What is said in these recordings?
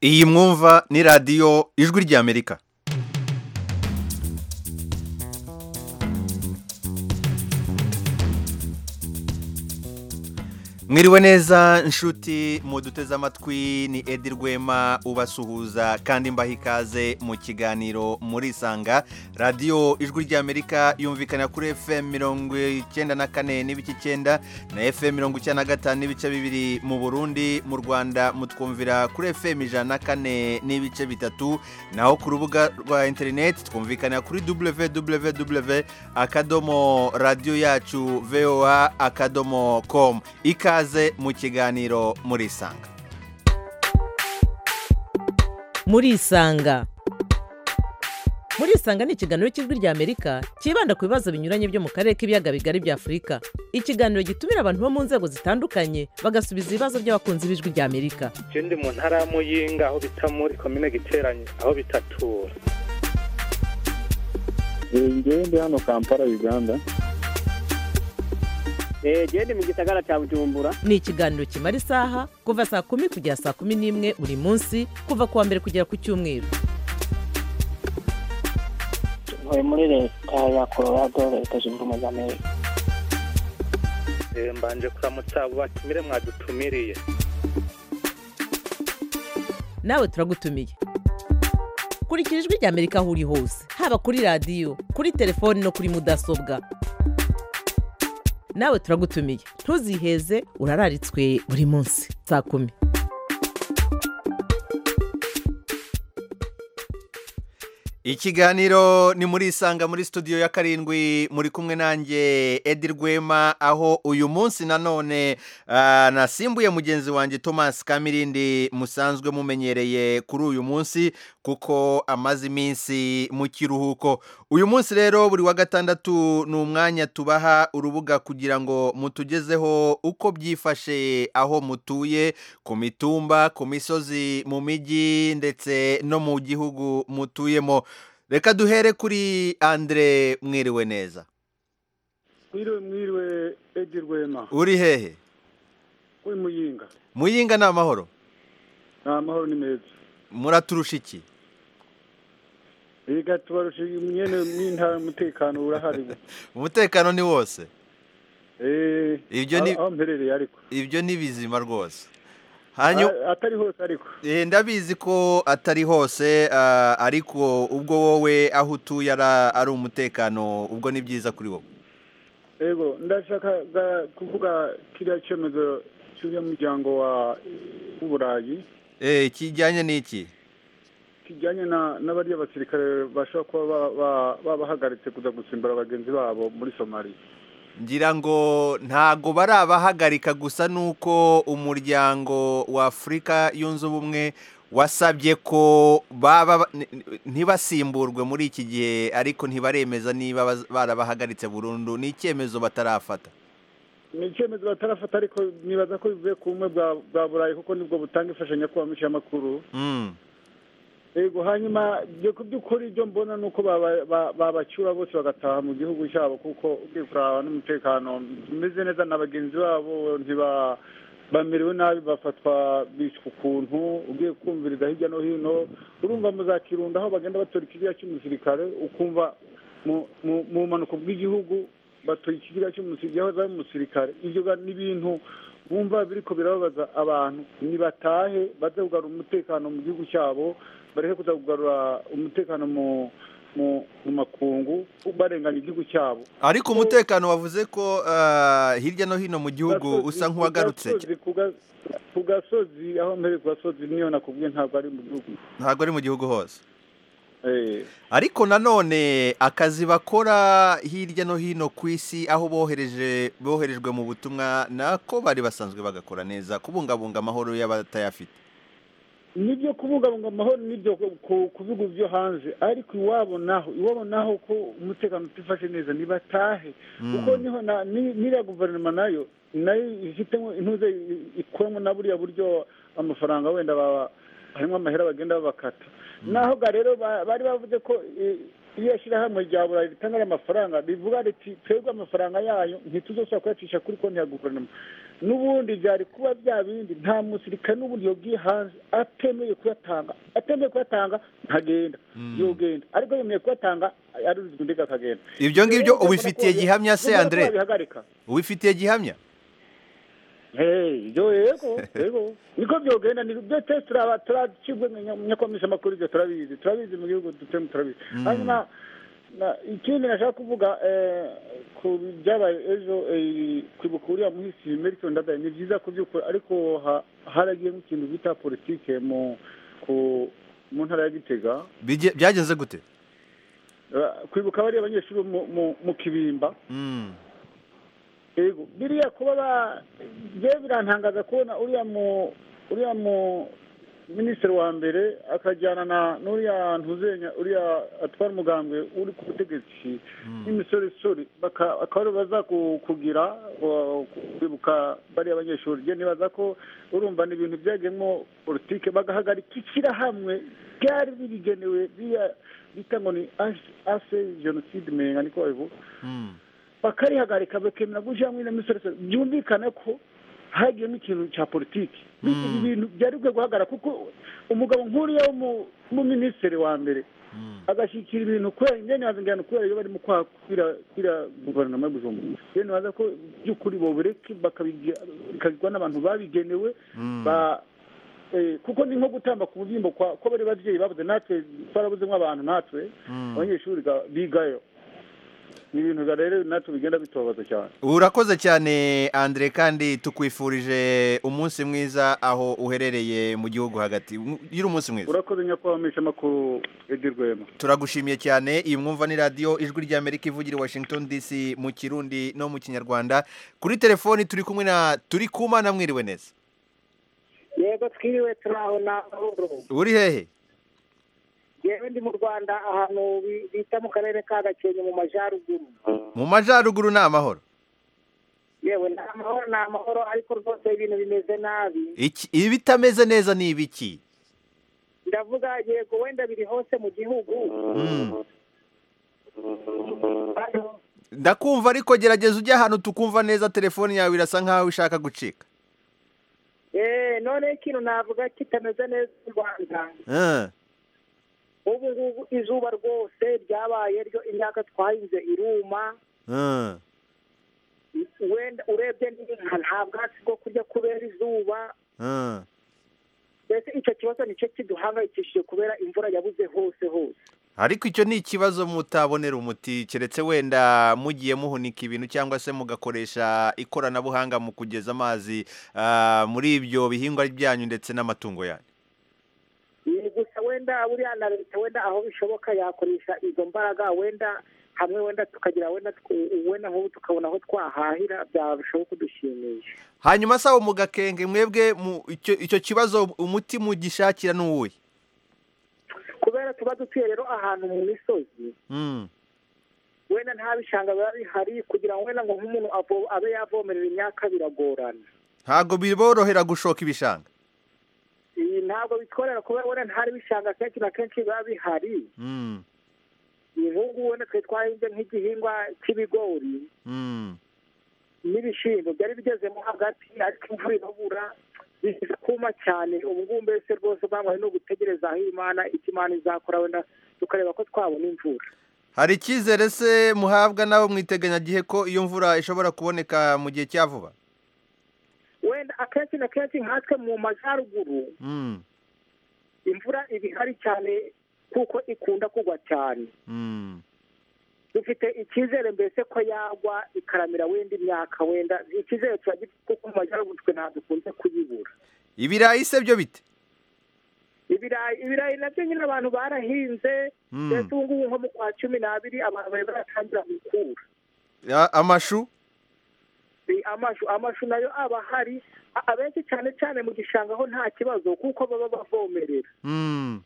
iyi mwumva ni radiyo ijwi ry'amerika mwiriwe neza inshuti muduteze amatwi ni edi rwema ubasuhuza kandi mbaha ikaze mu kiganiro murisanga radiyo ijwi ry'amerika yumvikana kuri fm mirongo icyenda na kane n'ibice icyenda na fm mirongo icyenda na gatanu n'ibice bibiri mu burundi mu rwanda mutwumvira kuri fm ijana na kane n'ibice bitatu naho ku rubuga rwa interineti twumvikana kuri www akadomo radiyo yacu voa akadomo komu ikaze ikaze mu kiganiro murisanga murisanga murisanga ni ikiganiro cy'ijwi ry'amerika cyibanda ku bibazo binyuranye byo mu karere k'ibiyaga bigari bya afurika ikiganiro gitumira abantu bo mu nzego zitandukanye bagasubiza ibibazo by'abakunzi b'ijwi ry'amerika icyo ndi mu ntara y'amuyinga aho bita muri komine giteranye aho bitatura ngende hano kampala uganda genda mu gisagara cya bujumbura ni ikiganiro kimara isaha kuva saa kumi kugera saa kumi n'imwe buri munsi kuva ku wa mbere kugera ku cyumweru ntuye muri leta ya colorado leta zunze ubumwe za amerika mbanje kuramutsa abo batumire mwadutumiriye nawe turagutumiye kurikira ijwi ry'amerika aho uri hose haba kuri radiyo kuri telefoni no kuri mudasobwa nawe turagutumiye ntuziheze urararitswe buri munsi saa kumi ikiganiro ni muri isanga muri studio ya karindwi muri kumwe nanjye edi rwema aho uyu munsi nanone nasimbuye mugenzi wanjye thomas kamirindi musanzwe mumenyereye kuri uyu munsi kuko amaze iminsi mu kiruhuko uyu munsi rero buri wa gatandatu ni umwanya tubaha urubuga kugira ngo mutugezeho uko byifashe aho mutuye ku mitumba ku misozi mu mijyi ndetse no mu gihugu mutuyemo reka duhere kuri andire mwiriwe neza mwiriwe mwiriwe edi rwema uri hehe uri muyinga muyinga ni amahoro ni amahoro ni meza muraturusha iki reka tubarusha imyenda n'intara umutekano urahari umutekano ni wose ibyo ni aho mperereye ariko ibyo ni bizima rwose atari hose ariko ndabizi ko atari hose ariko ubwo wowe aho utuye ari umutekano ubwo ni byiza kuri wowe yego ndashaka kuvuga kiriya cyemezo cy'uriya muryango w'uburayi eee kijyanye n'iki kijyanye n'abariya basirikare bashobora kuba babahagaritse kuza gusimbura bagenzi babo muri somaliya ngira ngo ntago barabahagarika gusa nuko umuryango wa afurika yunze ubumwe wasabye ko baba ntibasimburwe muri iki gihe ariko ntibaremeza niba barabahagaritse burundu ni icyemezo batarafata ni icyemezo batarafata ariko nibaza ko bivuye ku bumwe bwa burayi kuko nibwo butanga imfashanyo y'amakuru yego hanyuma ku by'ukuri ibyo mbona ni uko babacyura bose bagataha mu gihugu cyabo kuko ugiye kuraba n'umutekano umeze neza na bagenzi babo bamerewe nabi bafatwa bishywa ukuntu ugiye kumviriza hirya no hino urumva muzakirunda aho bagenda batora ikiriya cy'umusirikare ukumva mu mpanuka bw'igihugu batora ikiriya cy'umusirikare ibyo ni ibintu bumva biriko birababaza abantu nibatahe baze kugarura umutekano mu gihugu cyabo bareke kuza kugarura umutekano mu mu makungu barenganya igihugu cyabo ariko umutekano wavuze ko hirya no hino mu gihugu usa nk'uwagarutse ku gasozi aho mbere ku gasozi niyo nakubwiye ntabwo ari mu gihugu ntabwo ari mu gihugu hose ariko nanone akazi bakora hirya no hino ku isi aho bohereje boherejwe mu butumwa nako bari basanzwe bagakora neza kubungabunga amahoro y'abatayafite nibyo kubungabunga amahoro nibyo ku bigo byo hanze ariko iwabo naho iwabo naho ko umutekano utifashe neza nibatahe kuko niho n'iriya guverinoma nayo nayo ifitemo intuze ikuramo na buriya buryo amafaranga wenda harimo amahera bagenda babakata naho ga rero bari bavuze ko iyo ishyirahamwe rya burayi ritanga amafaranga rivuga riti twebwe amafaranga yayo ntituzashobora kuyacisha kuri konti ya guverinoma n'ubundi byari kuba bya bindi nta musirikare n'ubundi yobwiye hanze atemeye kuyatanga atemeye kuyatanga ntagenda yogenda ariko yemeye kuyatanga aruzwa undi akagenda ibyo ngibyo ubifitiye gihamya se Kubera ko Andre babihagarika. ubifitiye gihamya Hey, ibyo yego yego niko byogenda ni byo twese turaba turacibwe nyakwamisha amakuru ibyo turabizi turabizi mu gihugu dutuyemo turabizi Mm. hanyuma na- ikindi nashaka kuvuga eh, ku byabaye ejo eh, kwibuka uriya muhisi Melchior Ndadaye ni byiza kubyukora ariko ha- haragiye nk'ikintu bita politike mu ku mu ntara ya Gitega Bige- byagenze gute Eh, kwibuka bariya abanyeshuri mu, mu, mu kibimba Mm. yego biriya kuba ba njyewe birantangaza kubona uriya mu uriya mu minisitiri wa mbere akajyana na n'uriya ntuzenya uriya atwara umugambwe uri ku butegetsi n'imisoresore baka- bakaba aribo baza ku- kugira uh, kwibuka bariya abanyeshuri njye nibaza ko urumva ni ibintu byagiyemo politike bagahagarika ishyirahamwe ryari birigenewe biriya bita ngo ni ase jenoside menya niko babivuga Mm. bakarihagarika bakemera gushyira muri misorese byumvikane ko hagiyemo ikintu cya politiki Mm. Ibi bintu byari bikwiye guhagarara kuko umugabo nk'uriya w'umuminisitiri wa mbere Mm. agashyikira ibintu kubera ingene wazingirana kubera iyo barimo kwakwira kwira guverinoma yo bujumbura rero nibaza ko by'ukuri bobureke bakabigira- bikagirwa n'abantu babigenewe Mm. ba eh, kuko ni nko gutamba ku bubyimbo kwa ko bari babyeyi babuze natwe twarabuze nk'abantu natwe Mm. abanyeshuri ga- bigayo ni ibintu ga- rero natwe bigenda bitobaza cyane urakoze cyane Andre kandi tukwifurije umunsi mwiza aho uherereye mu gihugu hagati gira umunsi mwiza urakoze nyakwamisha amakuru Edi Rwema turagushimiye cyane iyi mwumva ni radiyo ijwi rya amerika ivugira i washington dc mu kirundi no mu kinyarwanda kuri telefoni turi kumwe na turi kumana mwiriwe neza yego twiriwe turaho na ahoro uri hehe yewe ndi mu rwanda ahantu bi- bita mu karere ka gakenke mu majyaruguru mu majyaruguru ni amahoro yewe ni amahoro ni amahoro ariko rwose ibintu bimeze nabi Iki- ibitameze neza ni ibiki ndavuga yego wenda biri hose mu gihugu Mm. Hano, ndakumva ariko gerageza ujye ahantu tukumva neza telefoni yawe irasa nkaho ishaka gucika eh, noneho ikintu navuga kitameze neza mu rwanda Ah, ubu ngubu izuba rwose ryabaye ryo imyaka twahinze iruma ah, wenda urebye n'inka nta bwatsi bwo kurya kubera izuba ah. mbese icyo kibazo nicyo kiduhangayikishije kubera imvura yabuze hose hose ariko icyo ni ikibazo mutabonera umuti keretse wenda mugiye muhunika ibintu cyangwa se mugakoresha ikoranabuhanga mu kugeza amazi ah, muri ibyo bihingwa byanyu ndetse n'amatungo yanyu ni gusa wenda buriya na leta wenda aho bishoboka yakoresha izo mbaraga wenda hamwe wenda tukagira wenda tw- wenda nk'ubu tukabona aho twahahira byarushaho kudushimisha hanyuma sawa mu gakenge mwebwe mu- icyo icyo kibazo umuti mugishakira ni uwuhe kubera tuba dutuye rero ahantu mu misozi Mm, wenda nta bishanga biba bihari kugira ngo wenda ngo nk'umuntu avo- abe yavomerera imyaka biragorana ntabwo biborohera gushoka ibishanga Iyi ntabwo bitworera kubera wenda ntari bishanga kenshi na kenshi biba bihari Mm, ubu wenda twari twahinze nk'igihingwa cy'ibigori mm, n'ibishyimbo byari bigezemo hagati ariko imvura irabura biza kuma cyane ubu ngubu mbese rwose bwamuhaye no gutegereza aho imana icyo imana izakora wenda tukareba ko twabona imvura hari icyizere se muhabwa n'abo mwiteganyagihe ko iyo mvura ishobora kuboneka mu gihe cya vuba wenda akenshi na kenshi nkatwe mu majyaruguru Mm, imvura iba ihari cyane kuko ikunda kugwa cyane mm, dufite icyizere mbese ko yagwa ikaramira wenda imyaka wenda icyizere tuba gifite kuko mu majyaruguru twe ntabwo dukunze kuyibura ibirayi se byo bite ibirayi ibirayi nabyo nyine abantu barahinze Mm. mbese ubu ngubu nko mu kwa cumi n'abiri abantu bari baratangira gukura Ya- amashu Eh, amashu amashu nayo aba ahari A- abenshi cyane cyane mu gishanga ho nta kibazo kuko baba bavomerera Mm,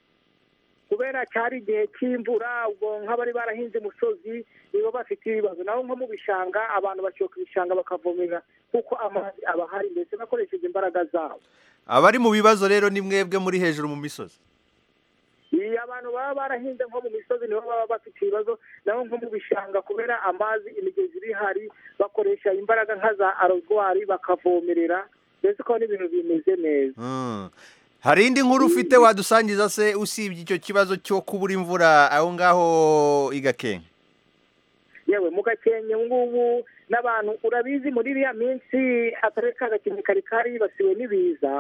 kubera cyari igihe cy'imvura ubwo nk'abari barahinze imusozi nibo bafite ibibazo naho nko mu bishanga abantu bashoka ibishanga bakavomerera kuko amazi aba ahari ndetse bakoresheje imbaraga zabo abari mu bibazo rero ni mwebwe muri hejuru mu misozi Iyo aba abantu baba barahinze nko mu misozi niho baba bafite ibibazo naho nko mu bishanga kubera amazi imigezi iri hari bakoresha imbaraga nka za arozwari bakavomerera mbese ko n'ibintu bimeze neza hari indi nkuru ufite wadusangiza se usibye icyo kibazo cyo kubura imvura aho ngaho igakenke yewe mu gakenke ubu ngubu n'abantu urabizi muri iriya minsi akarere ka gakenke kari karibasiwe n'ibiza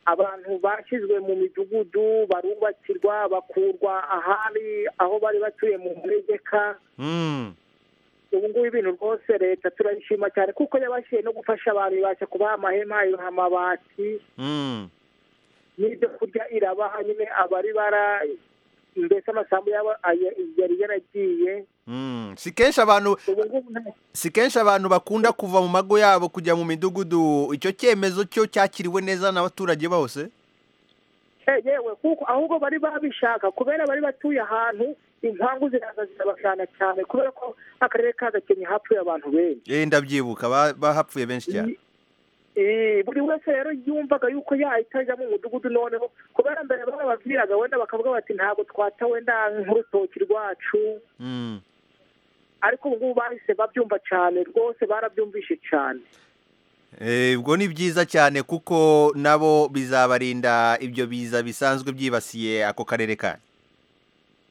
abantu bashyizwe mu midugudu barubakirwa bakurwa ahari aho bari batuye mu manegeka ubu ngubu ibintu rwose leta turayishima cyane kuko yabashije no gufasha abantu ibasha kubaha amahema ibaha amabati n'ibyo kurya irabaha nyine abari bara mbese amasambu yabo aya- yari yaragiye si kenshi abantu ubu ngubu nta si kenshi abantu bakunda kuva mu mago yabo kujya mu midugudu icyo cyemezo cyo cyakiriwe neza n'abaturage bose yewe kuko ahubwo bari babishaka kubera bari batuye ahantu impangu ziraza zirabashana cyane kubera ko akarere ka gakenke hapfuye abantu benshi Eh, ndabyibuka ba- bahapfuye benshi cyane Eh, buri wese rero yumvaga yuko yahita ajya mu mudugudu noneho kubera mbere barababwiraga wenda bakavuga bati ntabwo twata wenda nk'urutoki rwacu Mm. ariko ubu ngubu bahise babyumva cyane rwose barabyumvishe cyane Eh, ubwo ni byiza cyane kuko nabo bizabarinda ibyo biza bisanzwe byibasiye ako karere kanyu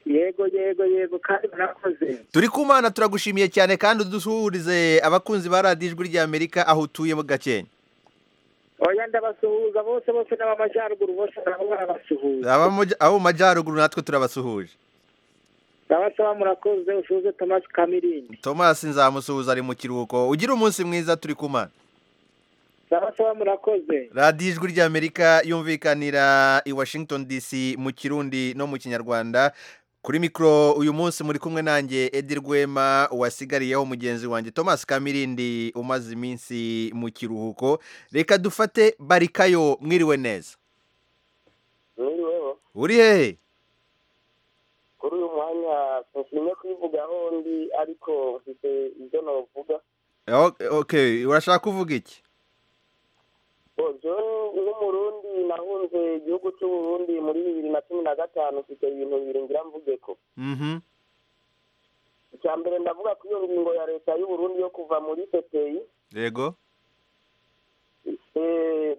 yego yego yego kandi barakoze turi ku mana turagushimiye cyane kandi udusuhurize abakunzi ba radiyo ijwi ry'amerika aho utuye mu gakenya oya ndabasuhuza bose bose n'ab'amajyaruguru bose nabo barabasuhuza abo mu abo mu majyaruguru natwe turabasuhuje ndabasaba murakoze ushuze tomasi kamirindi thomas nzamusuhuza ari mu kiruhuko ugira umunsi mwiza turi ku mana ndabasaba murakoze radiyo ijwi ry'amerika yumvikanira i washington dc mu kirundi no mu kinyarwanda kuri mikoro uyu munsi muri kumwe nanjye edi rwema wasigariyeho mugenzi wanjye thomas kamirindi umaze iminsi mu kiruhuko reka dufate barikayo mwiriwe neza mwiriweho uri hehe kuri uyu mwanya ntushimye kubivugaho ndi ariko mfite ibyo navuga Ok- ok urashaka kuvuga iki ubwo nk'umurundi nahunze igihugu cy'uburundi muri bibiri na cumi na gatanu mfite ibintu bibiri ngira mvuge ko Mhm. icya mbere ndavuga ko iyo ngingo ya leta y'uburundi yo kuva muri pepeyi yego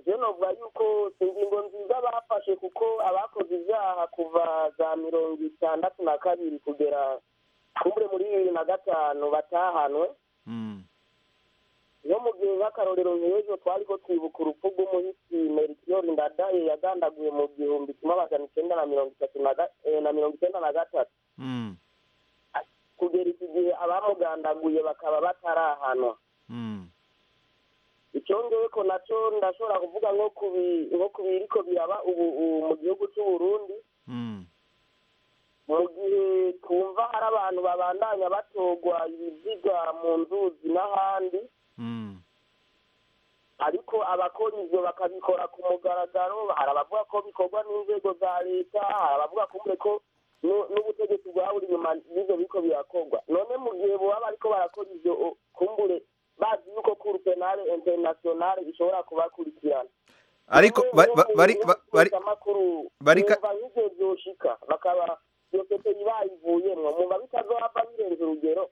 byo navuga yuko si ingingo nziza bafashe kuko abakoze ibyaha kuva za mirongo itandatu na kabiri kugera kumure muri bibiri na gatanu batahanwe Mm. iyo mu gihe nk'akarorero nk'ejo twari ko twibuka urupfu rw'umuhisi merikiori ndadaye yagandaguye mu gihumbi kimwe amajana icyenda na mirongo itatu na ga- eh, na mirongo icyenda na gatatu Mm. kugera iki gihe abamugandaguye bakaba batarahanwa Mm. icyongeye ko nacyo ndashobora kuvuga nko kubi- nko ku biriko biraba ubu ubu mu gihugu cy'uburundi Mm. mu gihe twumva hari abantu babandanya batogwa ibiziga mu nzuzi n'ahandi Mm. ariko abakora ibyo bakabikora ku mugaragaro hari abavuga ko bikorwa n'inzego za leta hari abavuga kumwe ko nu- n'ubutegetsi bwaburi inyuma y'ibyo biko birakorwa none mu gihe boba bariko barakora ibyo o- kumbure bazi yuko kuru penale internationale ishobora kubakurikirana ariko Bamwe bari mu bari bari bakuru barika- bumva nk'ivyo vyoshika bakaba iyo pepeyi bayivuyemwo mumva bitazohava birenze urugero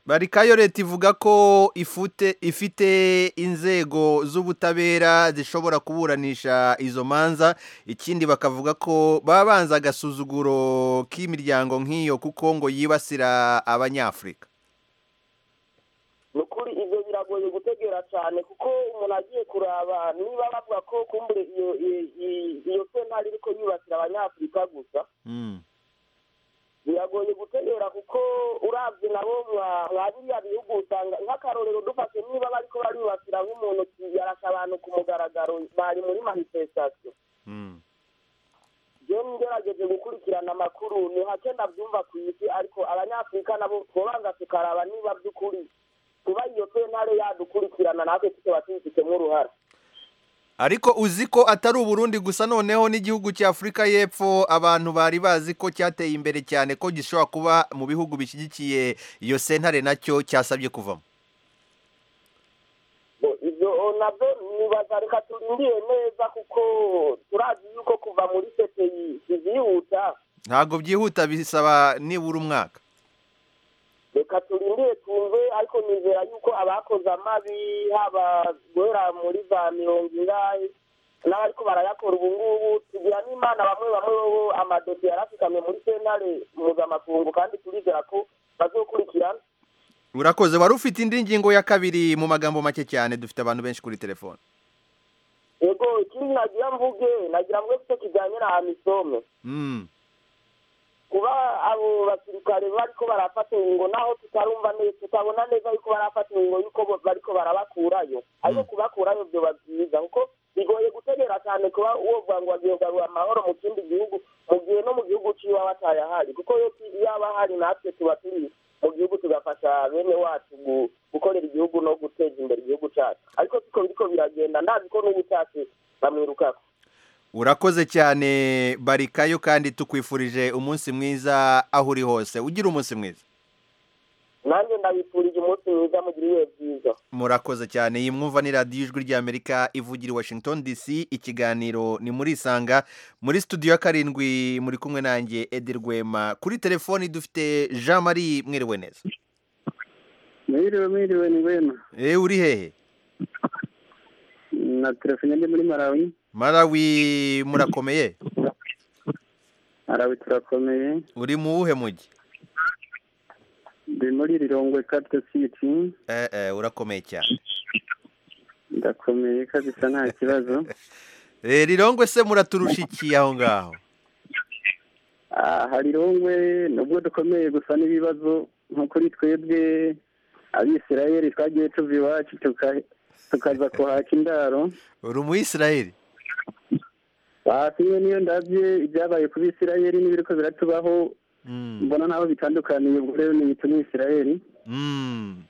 Barikayo leta ivuga ko ifute ifite inzego z'ubutabera zishobora kuburanisha izo manza ikindi bakavuga ko babanza agasuzuguro k'imiryango nk'iyo kuko ngo yibasira abanyafurika ni ukuri ibyo biragoye gutegera cyane kuko umuntu agiye kuraba niba bavuga ko kumbure iyo i- i- iyo sentare iriko yibasira abanyafurika gusa biragoye gutegera kuko urabye nabo mwa- mwa biriya bihugu usanga nk'akarorero dufashe niba bariko baribasira nk'umuntu yarasha abantu ku mugaragaro bari muri manifestation je ngerageje gukurikirana amakuru ni hake ndabyumva ku isi ariko abanyafurika nabo twobanza tukaraba niba by'ukuri kuba iyo sentare yadukurikirana natwe tukaba tubifitemo uruhara ariko uzi ko atari uburundi gusa noneho n'igihugu cya afurika y'epfo abantu bari bazi ko cyateye imbere cyane ko gishobora kuba mu bihugu bishyigikiye iyo sentare nacyo cyasabye kuvamo Bo- ibyo nabyo nibaza reka turindire neza kuko turazi yuko kuva muri sepeyi ivyihuta ntabwo byihuta bisaba nibura umwaka reka turindire twumve ariko nizera yuko abakoze amabi haba guhera muri za mirongo ingahe n'abariko barayakora ubu ngubu tugira n'imana bamwe bamwe bo amadosiye yarasikamye muri sentare mpuzamakungu kandi turizera ko bazokurikirana urakoze wari ufite indi ngingo ya kabiri mu magambo make cyane dufite abantu benshi kuri telefone yego ikindi nagira mvuge nagira mvuge kuko kijyanye na amisome Mm. kuba abo basirikare bariko barafata ingo naho tutarumva neza tutabona neza yuko barafata ingo yuko bo- bariko barabakurayo ariko kubakurayo vyoba vyiza kuko bigoye gutegera cyane kuba wovuga ngo wagiye kugarura amahoro mu kindi gihugu mu gihe no mu gihugu ciwe aba atayahari kuko yo ti- iyo aba ahari natwe tuba turi mu gihugu tugafasha bene wacu gu- gukorera igihugu no guteza imbere igihugu cacu ariko siko biriko biragenda ndazi ko n'ubutacu bamwirukako urakoze cyane barikayo kandi tukwifurije umunsi mwiza aho uri hose ugira umunsi mwiza nanjye ndabifurije umunsi mwiza mugira ibihe byiza murakoze cyane iyi mwumva ni radiyo ijwi ry'amerika ivugira i washington dc ikiganiro ni muri isanga muri studio ya karindwi muri kumwe nanjye edi rwema kuri telefoni dufite jean marie mwiriwe neza mwiriwe mwiriwe ni wema eee uri hehe na telefone ndi muri marawi marawi murakomeye marawi turakomeye uri mu wuhe mujyi ndi muri rirongwe kapito siti eee eee urakomeye cyane ndakomeye kabisa nta kibazo eee rirongwe se muraturusha iki aho ngaho aha rirongwe nubwo dukomeye gusa n'ibibazo nko kuri twebwe abisirayeli twagiye tuva iwacu tuka- tukaza kuhaka indaro uri umuyisiraheli basimwe niyo ndabye ibyabaye ku bisirayeli n'ibiriko biratubaho Mm. mbona nabo bitandukaniye ubwo rero ni ibituma isirayeli Mm.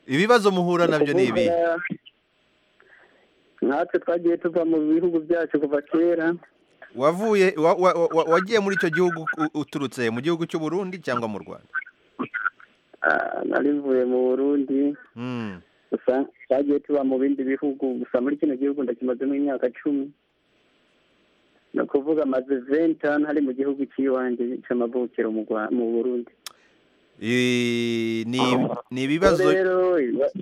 ibibazo muhura nabyo ni ibi Ukuvuga, natwe twagiye tuva mu bihugu byacu kuva kera wavuye wa- wa- wa- wagiye muri icyo gihugu u- uturutse mu gihugu cy'u Burundi cyangwa mu Rwanda Ah, narivuye mu burundi Mm. gusa twagiye tuba mu bindi bihugu gusa muri kino gihugu ndakimazemo imyaka cumi ni ukuvuga maze ventani hari mu gihugu cy'iwanjye cy'amavukiro mu Rwa- mu burundi I- ni ni ibibazo rero ibiba-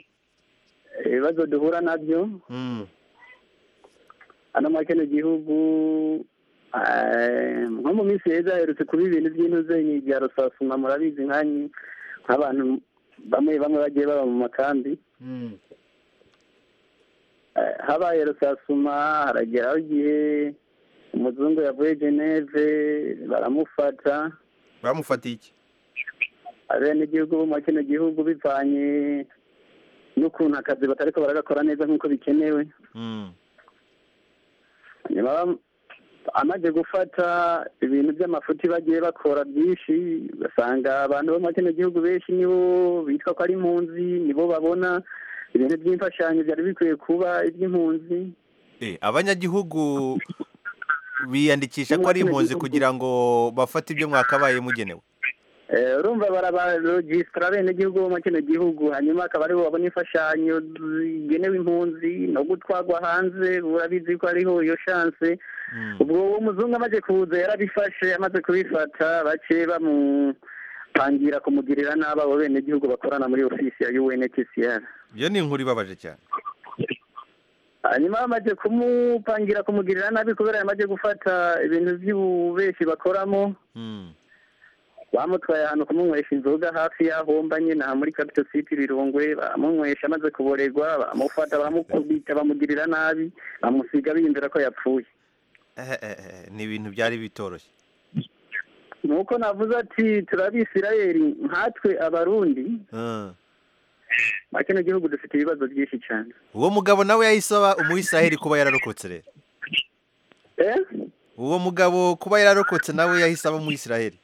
ibibazo duhura nabyo Mm. hano muri kino gihugu eh, nko mu minsi heza haherutse kuba ibintu by'intuzanyi bya rusasuma murabizi nkanyi nk'abantu bamwe bamwe bagiye baba mu makambi Mm. Eh, habaye rusasuma harageraho igihe umuzungu yavuye geneve baramufata bamufatiye iki abenegihugu bo muri kino gihugu bivanye n'ukuntu akazi batariko baragakora neza nk'uko bikenewe Mm. nyuma bam- amaze gufata ibintu by'amafuti bagiye bakora byinshi basanga abantu bo muri kino gihugu benshi nibo bitwa ko ari impunzi nibo babona ibintu by'imfashanyo byari bikwiye kuba iby'impunzi Eh, abanyagihugu biyandikisha ko ari impunzi kugira ngo bafate ibyo mwakabaye mugenewe Eh, urumva barabarojisitara abenegihugu bo muri kino gihugu hanyuma akaba aribo babona imfashanyo zigenewe impunzi no gutwarwa hanze urabizi ko ariho iyo shanse Mm. ubwo uwo muzungu amaze kuza yarabifashe amaze kubifata bake bamupangira kumugirira nabi abo benegihugu bakorana muri ofisi ya unhcr iyo ni inkuru ibabaje cyane hanyuma bamaze kumupangira kumugirira nabi kubera yamaze gufata ibintu by'ububeshi bakoramo Mm. bamutwaye ahantu kumunywesha inzoga hafi y'aho mba nyine aha muri kapito siti birungwe baramunywesha amaze kuboregwa baramufata baramukubita bamugirira nabi bamusiga biyumvira ko yapfuye Eh, eh, eh, ni ibintu byari bitoroshye nuko navuze ati turabisirayeli nkatwe abarundi Mm. muri kino gihugu dufite ibibazo byinshi cyane uwo mugabo nawe yahise aba umuyisiraheli kuba yararokotse rero Eh? uwo mugabo kuba yararokotse nawe yahise aba umuyisiraheli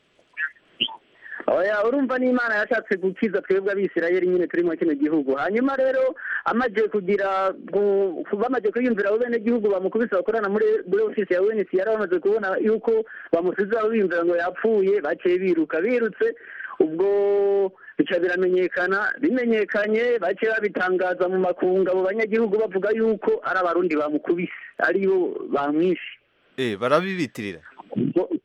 oya urumva n'imana yashatse gukiza twebwe abisirayeli nyine turi muri kino gihugu hanyuma rero amaze kugira gu- ku- bamaze kwiyumvira abo bene gihugu bamukubise bakorana muri muri ofisi ya uncr bamaze kubona yuko bamusizeho biyumvira ngo yapfuye baciye biruka birutse ubwo bica biramenyekana bimenyekanye baciye babitangaza mu makungu abo banyagihugu bavuga yuko ari abarundi bamukubise aribo bamwishe Eh, barabibitirira ubwo ubwo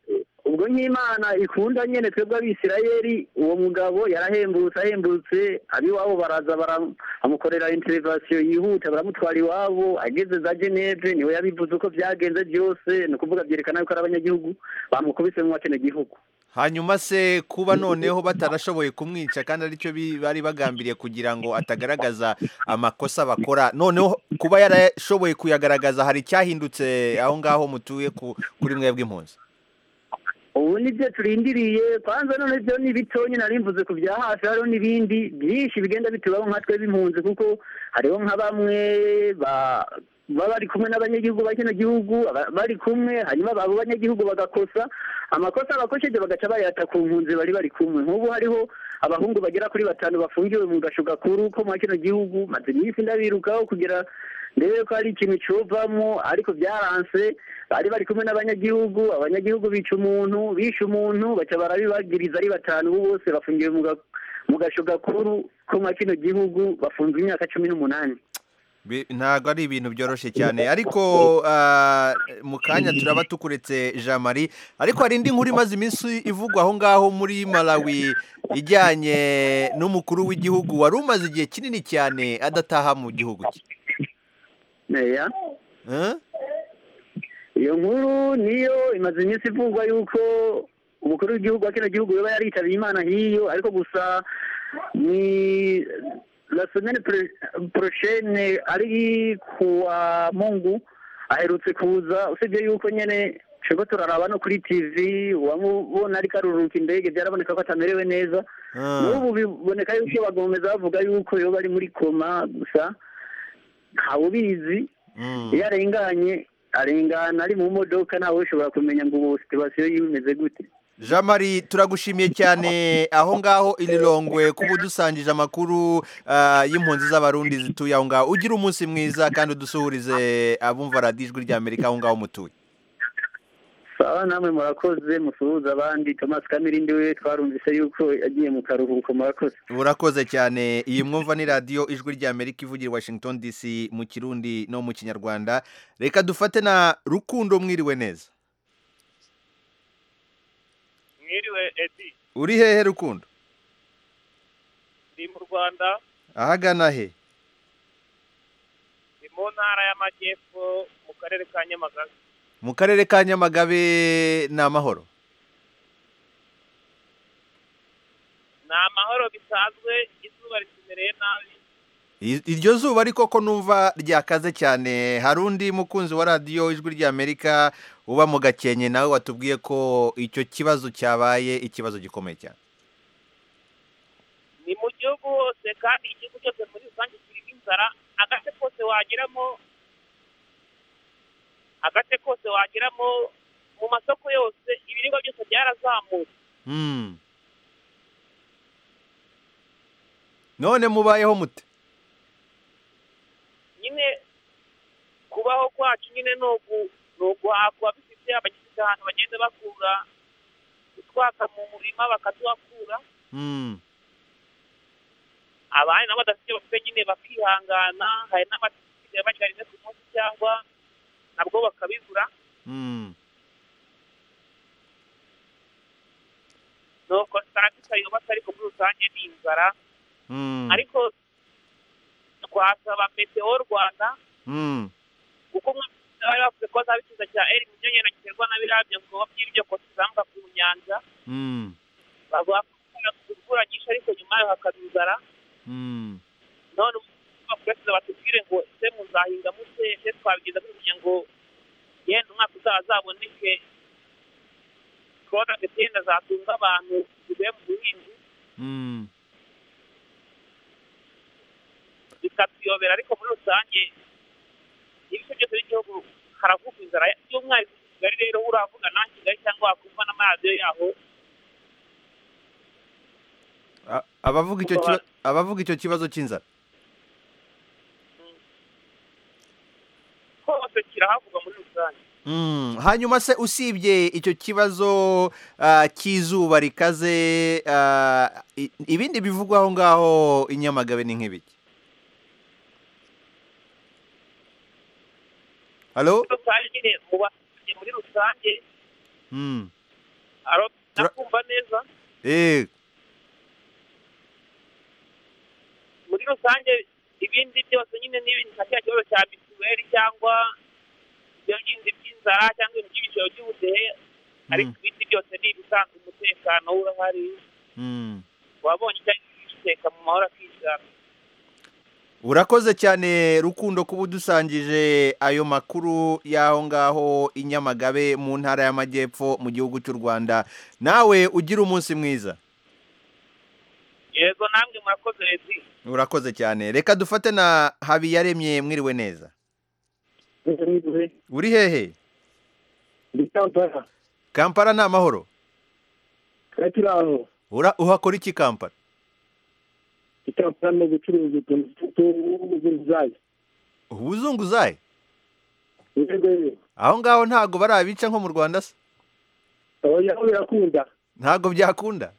ubwo nk'imana ikunda nyine twebwe abisirayeri uwo mugabo yarahembutse ahembutse ab'iwabo baraza bara- bamukorera interivasiyo yihuta baramutwara iwabo ageze za geneve niwe yabivuze uko byagenze byose ni ukuvuga byerekana yuko ari abanyagihugu bamukubise mu gihugu hanyuma se kuba noneho batarashoboye kumwica kandi aricyo bi- bari bagambiriye kugira ngo atagaragaza amakosa bakora noneho kuba yarashoboye kuyagaragaza hari icyahindutse aho ngaho mutuye ku- kuri mwe bw'impunzi ubu nibyo turindiriye kwanza none byo ni bito nyine arimvuze ku bya hafi hariho n'ibindi byinshi bigenda bitubaho nka twe b'impunzi kuko hariho nka bamwe ba- baba bari kumwe n'abanyagihugu ba kino gihugu aba- bari kumwe hanyuma babo banyagihugu bagakosa amakosa bakosheje bagaca bayata ku mpunzi bari bari kumwe nk'ubu hariho abahungu bagera kuri batanu bafungiwe mu gasho gakuru ko muri kino gihugu maze iminsi ndabirukaho kugira ndebe ko hari ikintu cyuvamo ariko byaranse bari bari kumwe n'abanyagihugu abanyagihugu bica umuntu bishe umuntu baca barabibagiriza ari batanu ubu bose bafungiwe mu ga- mu gasho gakuru ko muri kino gihugu bafunzwe imyaka cumi n'umunani Bi- ntabwo ari ibintu byoroshye cyane ariko ah, mu kanya turaba tukuretse jean marie ariko hari indi nkuru imaze iminsi ivugwa aho ngaho muri malawi ijyanye n'umukuru w'igihugu wari umaze igihe kinini cyane adataha mu gihugu cye Meya, Eh? iyo nkuru niyo imaze iminsi ivugwa yuko umukuru w'igihugu wa kino gihugu yaba yaritabye imana hiyo ariko gusa ni la semaine pro- prochaine ari kuwa mungu aherutse kuza usibye yuko nyene twebwe turaraba no kuri tv uwamubona ariko aruruka indege byaraboneka ko atamerewe neza Ah. n'ubu biboneka yuko bagomeza bavuga yuko yoba ari muri koma gusa ntawe ubizi Mm. iyo arenganye arengana ari mu modoka ntawe ushobora kumenya ngo ubu situwasiyo yiwe imeze gute jean marie turagushimiye cyane aho ngaho irirongwe kuba udusangije amakuru ah, y'impunzi z'abarundi zituye aho ngaho ugira umunsi mwiza kandi udusuhurize abumva radiyo ijwi ry'amerika aho ngaho mutuye sawa namwe murakoze musuhuza abandi thomas kamirindi we twarumvise yuko yagiye mu karuhuko murakoze urakoze cyane iyi mwumva ni radiyo ijwi ry'amerika ivugira i washington dc mu kirundi no mu kinyarwanda reka dufate na rukundo mwiriwe neza mwiriwe edi uri hehe rukundo ndi mu rwanda ahagana he ndi mu ntara y'amajyepfo mu karere ka nyamagabe mu karere ka nyamagabe ni amahoro ni amahoro bisanzwe izuba ritumereye nabi I- iryo zuba ariko ko numva ryakaze cyane hari undi mukunzi wa radiyo ijwi ry'amerika uba mu gakenke nawe watubwiye ko icyo kibazo cyabaye ikibazo gikomeye cyane ni mu gihugu hose kandi igihugu cyose muri rusange kirimo inzara agace kose wageramo agace kose wageramo mu masoko yose ibiribwa byose byarazamutse Mm. none mubayeho mute nyine kubaho kwacu nyine ni ugu- ni uguhakwa bifite abagize ahantu bagenda bakura utwaka mu murima bakatuhakura Mm. abandi nabo badafite ibyo bafite nyine bakihangana hari n'abasigaye bagira rimwe ku munsi cyangwa nabwo bakabibura Mm. nuko saragisa yubatse ariko muri rusange ni inzara Mm. ariko twasaba metewo rwanda Mm. kuko nk'abari bari bavuze ko bazaba ikiza cya eri miliyoni yenda giterwa na biriya byongo by'ibyo kosizamuka ku nyanja Mm. bavuga ko bakunda imvura nyinshi ariko nyuma yayo hakaba inzara Mm. none bakurasiza batubwire ngo ese muzahinga mute ese twabigeza kugira ngo yenda umwaka utaha azaboneke korona gatenda zatunga abantu zivuye mu buhinzi Mm. bikatuyobera ariko muri rusange ibice byose by'igihugu haravugwa inzara y'umwarimu i kigali rero uravuga na kigali cyangwa wakumva n'amaradiyo yaho A- abavuga icyo kiba- abavuga icyo kibazo cy'inzara hose kirahavugwa muri rusange Mm, hanyuma se usibye icyo kibazo ah, cy'izuba rikaze ah, i- ibindi bivugwa aho ngaho i Nyamagabe ni nk'ibiki halo muri rusange nyine mu baturage muri rusange Mm, aro Tura- nakumva neza eh muri rusange ibindi byose nyine n'ibindi nka cya kibazo cya mituweli cyangwa ibyo bindi by'inzara cyangwa ibintu by'ibiciro by'ubudehe ariko ibindi byose ni ibisanzwe umutekano urahari mm. wabonye cyangwa ibiteka mu mahoro akizana urakoze cyane rukundo kuba udusangije ayo makuru y'aho ngaho i nyamagabe mu ntara y'amajyepfo mu gihugu cy'u rwanda nawe ugira umunsi mwiza yego namwe murakoze leti urakoze cyane reka dufate na habiyaremye mwiriwe neza uri hehe ndikampara kampara ni amahoro kakiraho Ura- uhakora iki kampara ikampara ni ugucuruza utuntu tw'ubuzunguzayi ubuzunguzayi yego yego aho ngaho ntabwo barabica nko mu rwanda se oya birakunda ntabwo byakunda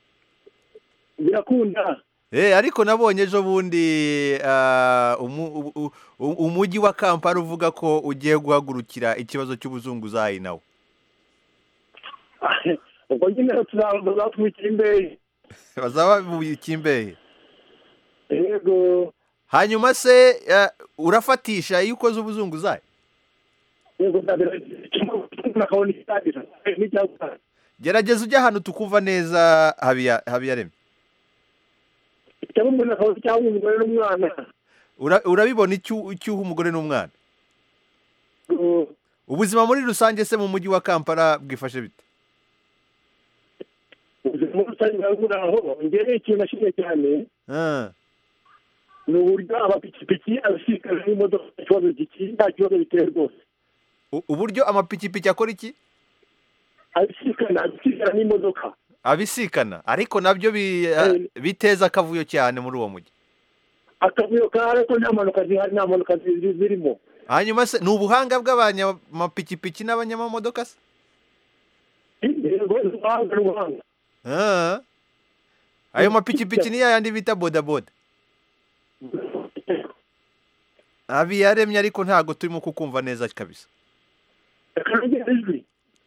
birakunda Eh, ariko nabonye ejo bundi ah, umu- u- u- u- umujyi wa kampala uvuga ko ugiye guhagurukira ikibazo cy'ubuzunguzayi nawe ubwo nyine tuzatwikira imbehe bazaba babubika imbehe yego hanyuma se ah, urafatisha iyo ukoze ubuzunguzayi yego ndabira nakabona icyadira n'icyagutanga gerageza ujye ahantu tukumva neza Habiya- habiyaremye cyangwa umuntu akabona icyangwa umugore n'umwana Ura- urabibona icyu- icyuho umugore n'umwana ubuzima muri rusange se mu mujyi wa kampala bwifashe bite ubuzima rusange burabura aho ngewe ikintu nashimye cyane Ah, ni uburyo amapikipiki abisikana n'imodoka nta kibazo gikiri nta kibazo biteye rwose u- uburyo amapikipiki akora iki abisikana abisikana n'imodoka abisikana ariko nabyo bi- ah, biteza akavuyo cyane muri uwo mujyi akavuyo kahari ariko nta mpanuka zihari nta mpanuka zi- zirimo hanyuma se ni ubuhanga bw'abanyamapikipiki n'abanyamamodoka se yego ni ubuhanga ni ubuhanga Ah. ayo mapikipiki ni yayandi bita bodaboda abiyaremye ariko ntabwo turimo kukumva neza kabisa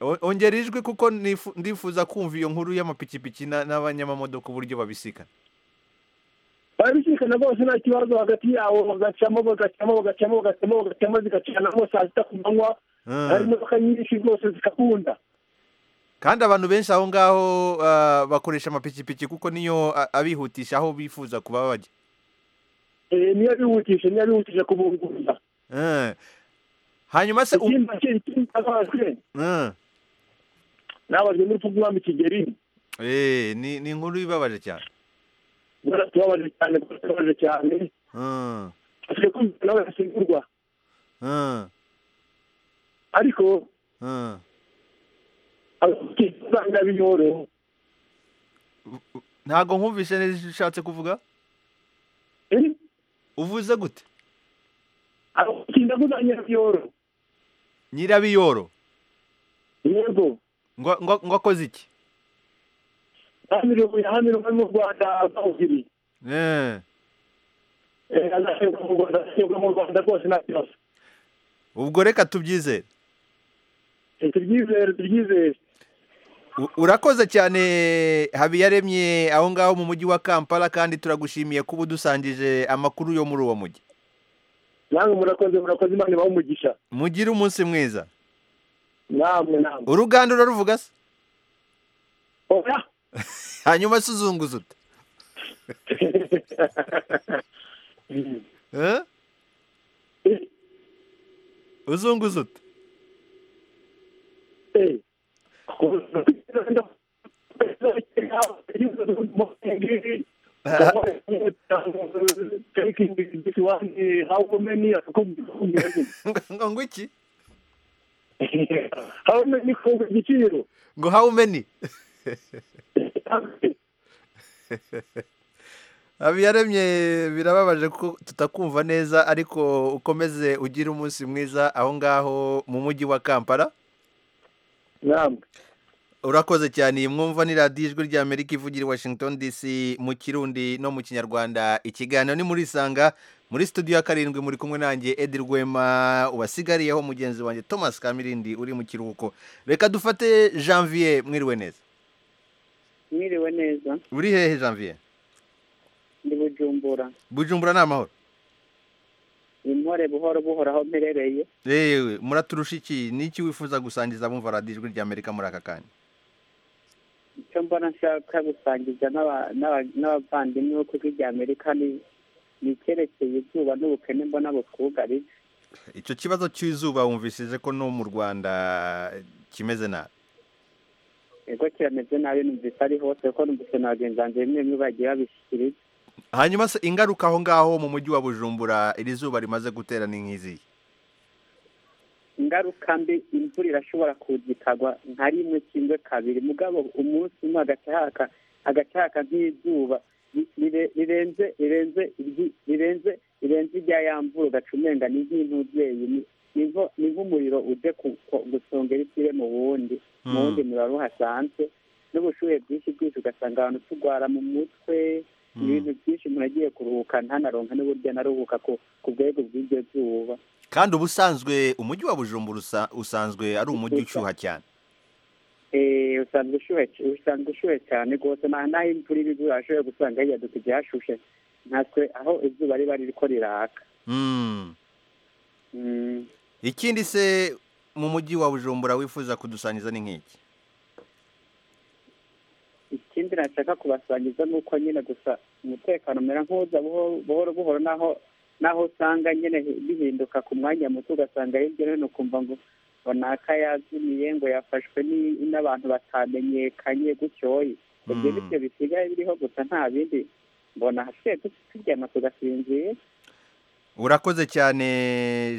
O- ongera ijwi kuko nifu- ndifuza kumva iyo nkuru y'amapikipiki na- n'abanyamamodoka uburyo babisikana barabisikana rwose nta kibazo hagati yabo bagacamo bagacamo bagacamo bagacamo bagacamo zigacanamo saa sita ku manywa Ah. hari imodoka nyinshi rwose zikakunda kandi abantu benshi aho ngaho ah, bakoresha amapikipiki kuko niyo a- abihutisha aho bifuza kuba bajya Eh, niyo bihutisha niyo bihutisha kubunguza Ah. hanyuma se u- ikindi ikindi azabazwe Ah. nabazwe n'urupfu rw'umwami kigeri Eh, ni ni inkuru ibabaje cyane rwose tubabaje cyane rwose tubabaje cyane Ah. tugiye kumva nawe yasimburwa Ah. ariko Ah. abakizanga b'inyoro ntabwo nkumvishe neza icyo ushatse kuvuga uvuze gute abakinda kuzanya b'inyoro nyirabiyoro yego ngo ngo- ngo akoze iki yahamirwa yahamirwa mu rwanda bawugiri Eh. azashyirwa mu rwanda azashyirwa mu rwanda rwose nta kibazo ubwo reka tubyizere Eh, turyizere turyizere U- urakoze cyane habiyaremye aho ngaho mu mujyi wa kampala kandi turagushimiye kuba udusangije amakuru yo muri uwo mujyi namwe murakoze murakoze imana ibahe umugisha mugire umunsi mwiza namwe namwe uruganda uraruvuga se oya hanyuma se uzunguza ute Eh? uzunguza ute taking this one, uh, how many are coming? ngo ngo iki how many for the zero? ngo how many habiyaremye birababaje ko tutakumva neza ariko ukomeze ugire umunsi mwiza aho ngaho mu mujyi wa kampala Naam. urakoze cyane iyi mwumva ni radiyo ijwi rya amerika ivugira i washington dc mu kirundi no mu kinyarwanda ikiganiro ni muri isanga muri studio ya karindwi muri kumwe nanjye edi rwema ubasigariyeho mugenzi wanjye thomas kamirindi uri mu kiruhuko reka dufate janvier mwiriwe neza mwiriwe neza uri hehe janvier ndi bujumbura bujumbura ni amahoro impore buhoro buhoro aho mperereye yewe muraturusha iki n'iki wifuza gusangiza bumva radiyo ijwi ry'amerika muri aka kanya icyo mbona nshaka gusangiza n'aba- n'aba- n'abavandimwe bo ku ijwi ry'amerika ni ni icyerekeye izuba n'ubukene mbona butwugarije icyo kibazo cy'izuba wumvishije ko no mu rwanda kimeze nabi ego kirameze nabi numvise ari hose kuko numvise na bagenzi banjye bimwe bimwe bagiye babishyikiriza hanyuma se ingaruka aho ngaho mu mujyi wa bujumbura iri zuba rimaze gutera ni nk'izihe ingaruka mbi imvura irashobora kuza ikagwa nka rimwe kimwe kabiri mugabo umunsi umwe agacahaka agacahaka nk'izuba ri- rire- rirenze rirenze iryi- rirenze rirenze irya ya mvura ugaca umenga ni nk'intubyeyi ni- ni nko- ni nk'umuriro uje ku- ku- gusongera ikire mu wundi mu wundi muriro uhasanzwe n'ubushuhe bwinshi bwinshi ugasanga abantu turwara mu mutwe ibintu byinshi umuntu agiye kuruhuka ntanaronka n'uburyo anaruhuka ku ku bwego bw'iryo zuba kandi ubusanzwe umujyi wa bujumbura usa- usanzwe ari umujyi ushyuha cyane Eh, usanzwe ushuhe usanzwe ushuhe cyane rwose nta naho imvura iba igura ashobora gusanga hiyaduka igihe hashushe natwe aho izuba riba ririko riraka Mm. Mm. ikindi se mu mujyi wa bujumbura wifuza kudusangiza ni nk'iki ikindi nashaka kubasangiza ni uko nyine gusa umutekano umera nk'uza buho- buhoro buhoro naho naho usanga nyine hi- bihinduka ku mwanya muto ugasanga hirya no hino ukumva ngo ngo ni akayazimiye ngo yafashwe ni- n'abantu batamenyekanye gutyoye ibyo Mm. bityo bisigaye biriho gusa nta bindi mbona hasigaye tu- turyama tugasinzira urakoze cyane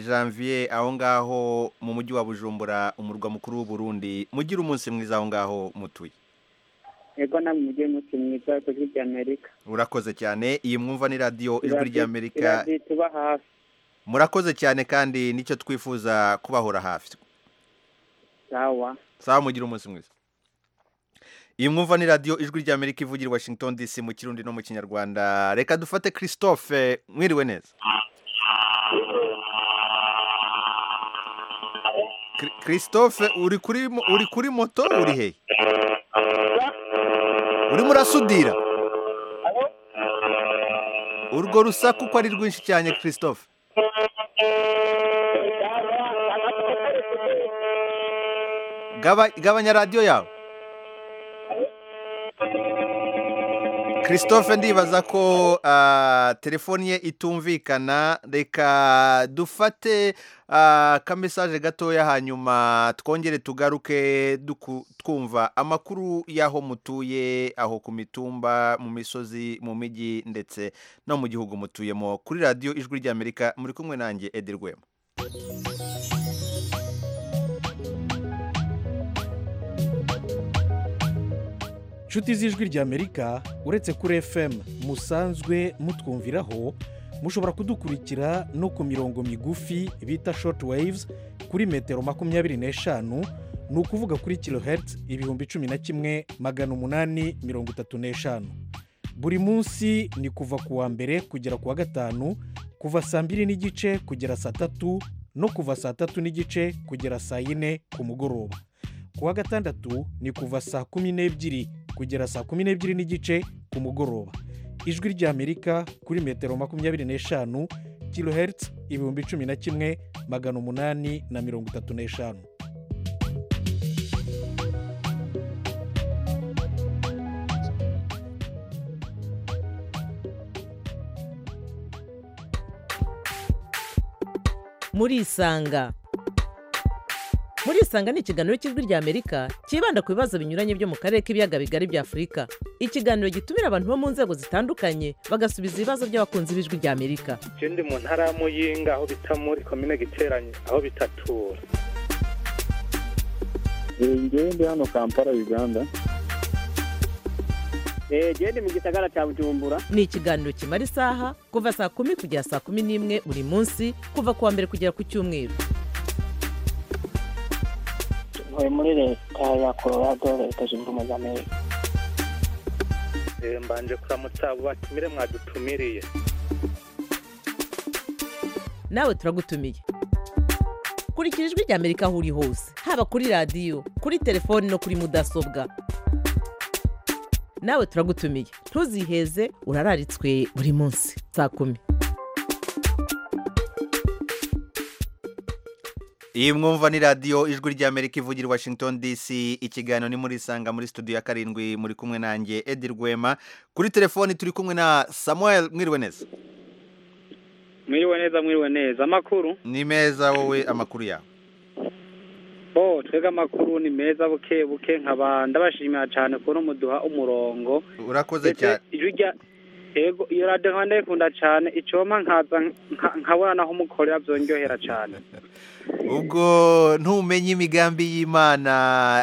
janvier aho ngaho mu mujyi wa bujumbura umurwa mukuru w'u Burundi mugire umunsi mwiza aho ngaho mutuye ego namwe mujye munsi mwiza w'ibihugu by'amerika urakoze cyane iyi mwumva ni radiyo ijwi ry'amerika iradi tuba hafi murakoze cyane kandi nicyo twifuza kubahora hafi sawa sawa mugire umunsi mwiza iyi mwumva ni radiyo ijwi ry'amerika ivugira i washington dc mu kirundi no mu kinyarwanda reka dufate christophe mwiriwe neza Kri- christophe uri kuri mo- uri kuri moto uri hehe urimo urasudira urwo rusaku uko ari rwinshi cyane christophe Gaba- gabanya radiyo yawe christophe ndibaza ko ah, telefoni ye itumvikana reka dufate ah, akamesaje gatoya hanyuma twongere tugaruke duku- twumva amakuru y'aho mutuye aho ku mitumba mu misozi mu mijyi ndetse no mu gihugu mutuyemo kuri radiyo ijwi ry'amerika muri kumwe nanjye edi rwema nshuti z'ijwi ry'amerika uretse kuri fm musanzwe mutwumviraho mushobora kudukurikira no ku mirongo migufi bita short waves kuri metero makumyabiri n'eshanu ni ukuvuga kuri kilohertz ibihumbi cumi na kimwe magana umunani mirongo itatu n'eshanu buri munsi ni kuva ku wa mbere kugera ku wa gatanu kuva saa mbiri n'igice kugera saa tatu no kuva saa tatu n'igice kugera saa yine ku mugoroba ku wa gatandatu ni kuva saa kumi n'ebyiri kugera saa kumi n'ebyiri n'igice ku mugoroba ijwi ry'amerika kuri metero makumyabiri n'eshanu kilohertz ibihumbi cumi na kimwe magana umunani na mirongo itatu n'eshanu murisanga murisanga ni ikiganiro cy'ijwi ry'amerika cyibanda ku bibazo binyuranye byo mu karere k'ibiyaga bigari bya afurika ikiganiro gitumira abantu bo mu nzego zitandukanye bagasubiza ibibazo by'abakunzi b'ijwi ry'amerika je ndi mu ntara ya muyinga aho bita muri komine giteranye aho bitatura ngewe ndi hano kampala uganda genda mu gisagara cya bujumbura ni ikiganiro kimara isaha kuva saa kumi kugera saa kumi n'imwe buri munsi kuva ku wa mbere kugera ku cyumweru ntuye muri leta ya colorado leta zunze ubumwe za amerika Eh, mbanje kuramutsa abo batumire mwadutumiriye nawe turagutumiye kurikira ijwi ry'amerika aho uri hose haba kuri radiyo kuri telefoni no kuri mudasobwa nawe turagutumiye ntuziheze urararitswe buri munsi saa kumi iyi mwumva ni radiyo ijwi ry'amerika ivugira i washington dc ikiganiro ni muri isanga muri studio ya karindwi muri kumwe nanjye edi rwema kuri telefoni turi kumwe na samuel mwiriwe neza mwiriwe neza mwiriwe neza amakuru ni meza wowe amakuru yawe bo twebwe amakuru ni meza buke buke nkaba ndabashimira cyane kubona muduha umurongo urakoze cyane ijwi rya yego iyo radiyo nkaba ndayikunda cyane icyoma nkaza nka- nkabona naho umukorera byongerera cyane ubwo ntumenye imigambi y'imana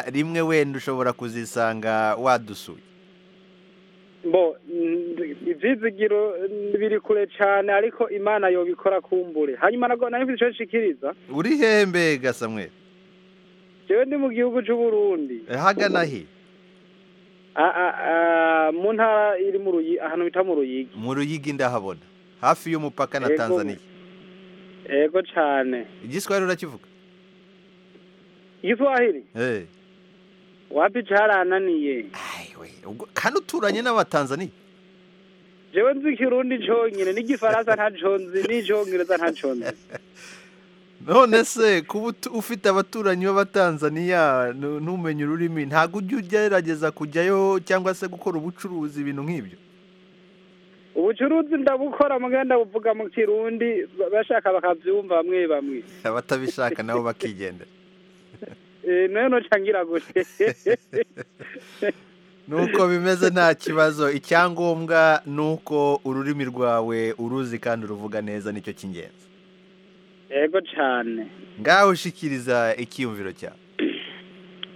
rimwe wenda ushobora kuzisanga wadusuye bo n- ibyizigiro n- biri kure cyane ariko imana yobikora kumbure hanyuma nabwo nari mfite icyo nshikiriza uri he mbega samweri jewe ndi mu gihugu cy'uburundi hagana he A- a- a- mu ntara iri mu ruyi ahantu bita mu ruyigi mu ruyigi ndahabona hafi y'umupaka na Yego. tanzania yego cyane igiswahili urakivuga igiswahili Eh, wapi carananiye ubwo kandi uturanye n'abatanzaniya jewe nzi ikirundi conyene n'igifaransa ntaco nzi n'icongereza ntaco nzi none se kuba utu- ufite abaturanyi b'abatanzaniya nu- ntumenye ururimi ntabwo ujya ugerageza kujyayo cyangwa se gukora ubucuruzi ibintu nk'ibyo ubucuruzi ndabukora muga ndabuvuga mu kirundi ba- bashaka bakavyumva bamwe bamwe abatabishaka nabo bakigendera Eh, nayo noca ngira gute nuko bimeze nta kibazo icyangombwa ni uko ururimi rwawe uruzi kandi uruvuga neza nicyo cy'ingenzi yego cane ngaho ushikiriza icyiyumviro cyawe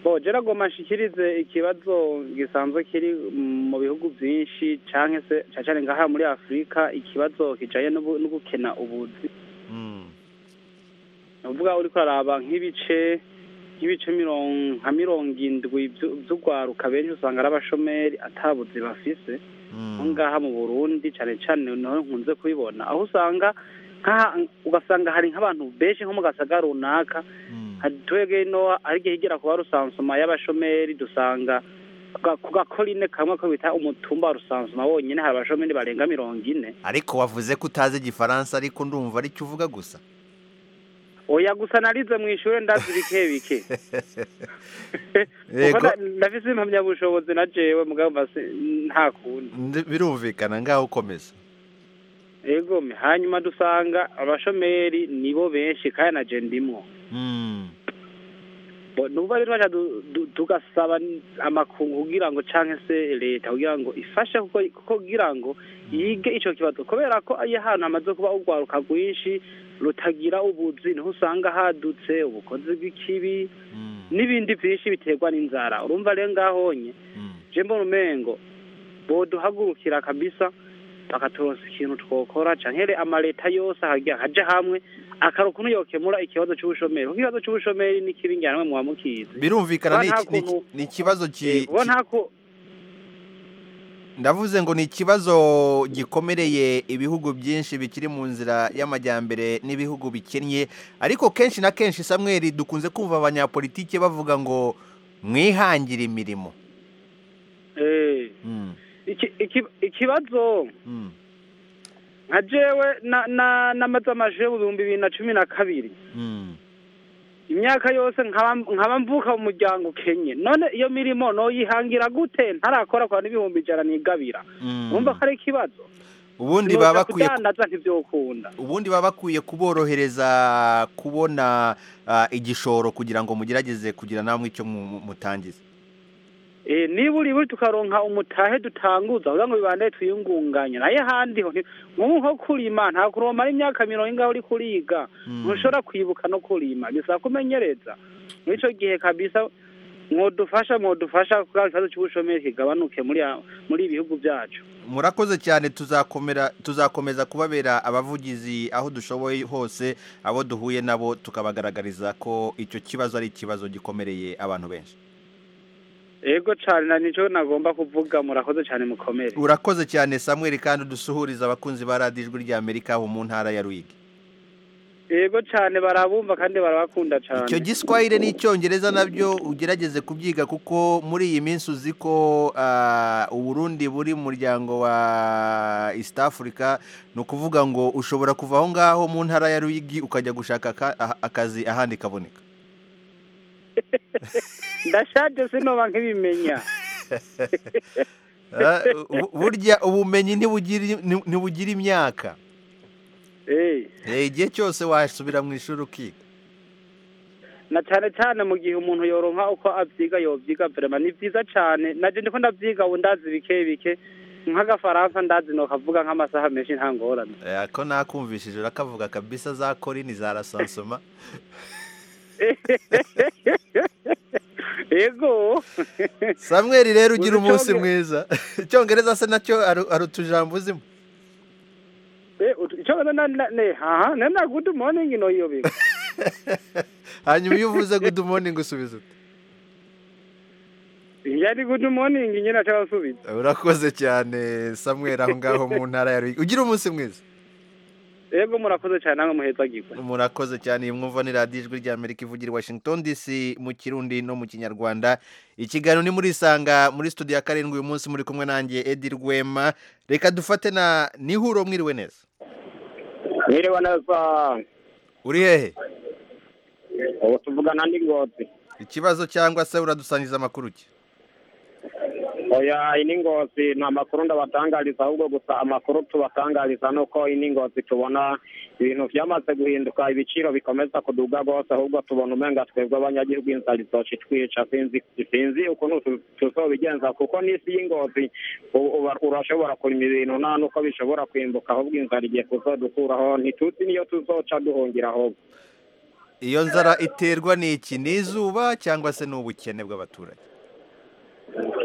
bo je nagoma nshikirize ikibazo gisanzwe kiri mu bihugu vyinshi canke se cane cane ngaha muri afurika ikibazo kijanye n'ubu- n'ugukena ubuzi uvuga uriko araba nk'ibice nk'ibice mirongo nka mirongo indwi vyu- vy'urwaruka benshi usanga ari abashomeri atabuzi bafise aho ngaha mu burundi cyane cyane naho nkunze kubibona aho usanga nk'aha ugasanga hari nk'abantu benshi nko mu gasaga runaka hari twebwe no hari igihe igera kuba rusansuma y'abashomeri dusanga ku ga- ku gakorine kamwe ko bita umutumba wa rusansuma wonyine hari abashomeri barenga mirongo ine ariko wavuze ko utazi igifaransa ariko ndumva aricyo uvuga gusa oya gusa narize mu ishuri ndazi bike bike Kuko Yego. na- ndafise impamyabushobozi na jewe mugabo mba si- nta kundi Ndi- birumvikana ngaho ukomeza yego me. hanyuma dusanga abashomeri nibo benshi kandi na je ndimwo Mm. Bo- nuba rero baca du- du- tugasaba n- amakungu kugira ngo canke se leta kugira ngo ifashe kuko kuko kugira ngo yige ico kibazo kubera ko iyo ahantu hamaze kuba urwaruka rwinshi rutagira ubuzi niho usanga hadutse ubukozi bw'ikibi n'ibindi byinshi biterwa n'inzara urumva rero ngahonye je mbona umengo boduhagurukira kabisa bakaturonsa ikintu twokora canke amaleta yose hajya haja hamwe akaro ukuntu yokemura ikibazo c'ubushomeri kuko ikibazo c'ubushomeri ni kibi njyanwe muba mukizi birumvikana Kuba ni nta iki- ni iki- kuntu- ni ikibazo ki- kuba nta ku- ndavuze ngo ni ikibazo gikomereye ibihugu byinshi bikiri mu nzira y'amajyambere n'ibihugu bikennye ariko kenshi na kenshi samweri dukunze kumva abanyapolitike bavuga ngo mwihangire imirimo Eh, iki- iki- ikibazo nka jewe na- na- namaze amajire mu bihumbi bibiri na cumi na kabiri imyaka yose nkaba nkaba mvuka mu muryango ukenye none iyo mirimo noyihangira gute ntarakora kwa n'ibihumbi ijana nigabira urumva ko ari ikibazo ubundi Noja baba bakwiye kudandaza ntibyokunda ubundi baba bakwiye kuborohereza kubona ah, igishoro kugira ngo mugerageze kugira namwe icyo mu- mutangiza Eh, niba uri buri tukaronka umutahe dutanguza kugira ngo bibande twiyungunganye naye ahandi ho nti- nk'ubu nko kurima nta kuromara imyaka mirongo ingaho uri kuriga ntushobora kwibuka no kurima bisaba kumenyereza muri icyo gihe kabisa mwodufasha mwodufasha kugira ngo ikibazo cy'ubushomeri kigabanuke muri ya- muri ibi bihugu byacu murakoze cyane tuzakomera tuzakomeza kubabera abavugizi aho dushoboye hose abo duhuye nabo tukabagaragariza ko icyo kibazo ari ikibazo gikomereye abantu benshi ego cyane na nicyo nagomba kuvuga murakoze cyane mukomere urakoze cyane samweri kandi udusuhuriza abakunzi ba radiyo ijwi ry'amerika mu ntara ya ruyigi yego cyane barabumva kandi barabakunda cyane icyo giswahire n'icyongereza nabyo ugerageze kubyiga kuko muri iyi minsi uzi ko ah, uburundi buri mu muryango wa east africa ni ukuvuga ngo ushobora kuva aho ngaho mu ntara ya ruyigi ukajya gushaka aka- aha- akazi ahandi kaboneka ndashaje sinoba nk'ibimenya Ah, bu- burya ubumenyi ntibugira ni- ntibugira imyaka Eh, igihe cyose wasubira mu ishuri ukiga na cyane cyane mu gihe umuntu yoronka uko abyiga yobyiga vrema ni byiza cyane naje ndiko ndavyiga ubu ndazi bike bike nk'agafaransa ndazi nokavuga nk'amasaha menshi nta ngorane Eh, ako nakumvishije urakavuga kabisa za korini za rasansoma yego samweri rero ugira Uzi umunsi icyonge- mwiza icyongereza se nacyo aru- ari utujambo uzimo Eh, utu- ico na na- ne haha na na good morning no iyo biga hanyuma iyo uvuze good morning usubiza uti yari good morning nyine cyabasubiza urakoze cyane samweri aho ngaho mu ntara ya ruyigi ugira umunsi mwiza yego murakoze cyane namwe muhezagirwe murakoze cyane iyi mwumva ni radiyo ijwi rya amerika ivugira i washington dc mu kirundi no mu kinyarwanda ikiganiro ni muri isanga muri studio ya karindwi uyu munsi muri kumwe nanjye edi rwema reka dufate na nihuro mwiriwe neza Mwiriwe neza uri hehe ubu tuvugana n'ingozi ikibazo cyangwa se uradusangiza amakuru ki oya iyi ni ngozi nta makuru ndabatangariza ahubwo gusa amakuru tubatangariza ni uko iyi ni ngozi tubona ibintu byamaze guhinduka ibiciro bikomeza kuduga rwose ahubwo tubona umenga twebwe abanyagihugu inzara izoca itwica sinzi sinzi ukuntu tu- tuzobigenza kuko n'isi y'ingozi u- uba- urashobora kurima ibintu nta n'uko bishobora kwimbuka ahubwo inzara igiye kuzodukuraho ntituzi niyo tuzoca duhungira ahubwo iyo nzara iterwa ni iki ni izuba cyangwa se ni ubukene bw'abaturage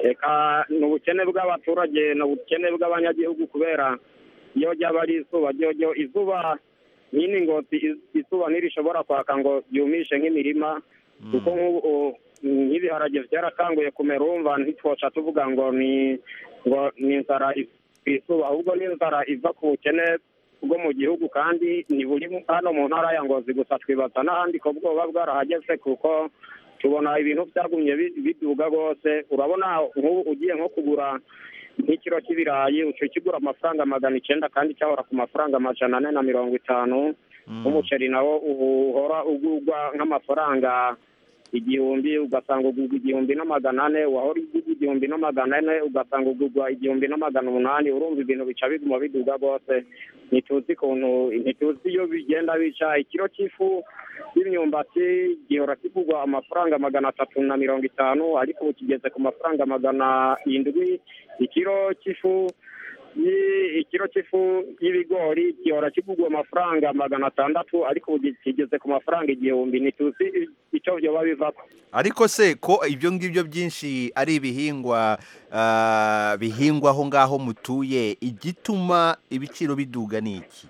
reka ni ubukene bw'abaturage ni ubukene bw'abanyagihugu kubera iyo ryaba ari izuba ryo ryo izuba nyine ngozi iz- izuba ntirishobora kwaka ngo ryumishe nk'imirima kuko nk'ubu u- nk'ibiharage byaratanguye kumera urumva ntitwoca tuvuga ngo ni ngo ni inzara iz- izuba ahubwo ni inzara iva ku bukene bwo mu gihugu kandi ni buri mu- hano mu ntara ya ngozi gusa twibaza n'ahandi ko bwoba bwarahageze kuko tubona ibintu byagumye bi- biduga rwose urabona nk'ubu ugiye nko kugura nk'ikiro cy'ibirayi uca kigura amafaranga magana icyenda kandi cyahora ku mafaranga amajana ane na mirongo itanu umuceri nawo ubu uhora ugurwa nk'amafaranga igihumbi ugasanga ugurwa igihumbi na magana ane wahora ugurwa igihumbi na magana ane ugasanga ugurwa igihumbi na magana umunani urumva ibintu bica biguma biduga rwose ntituzi ukuntu ntituzi iyo bigenda bica ikiro cy'ifu y'imyumbati gihora kigurwa amafaranga magana atatu na mirongo itanu ariko ubu kigeze ku mafaranga magana indwi ikiro cy'ifu y- ikiro cy'ifu y'ibigori gihora kigurwa amafaranga magana atandatu ariko ubu kigeze ku mafaranga igihumbi ntituzi icyo byoba bivako ariko se ko ibyo ngibyo byinshi ari ibihingwa ah, bihingwa aho ngaho mutuye igituma ibiciro biduga ni iki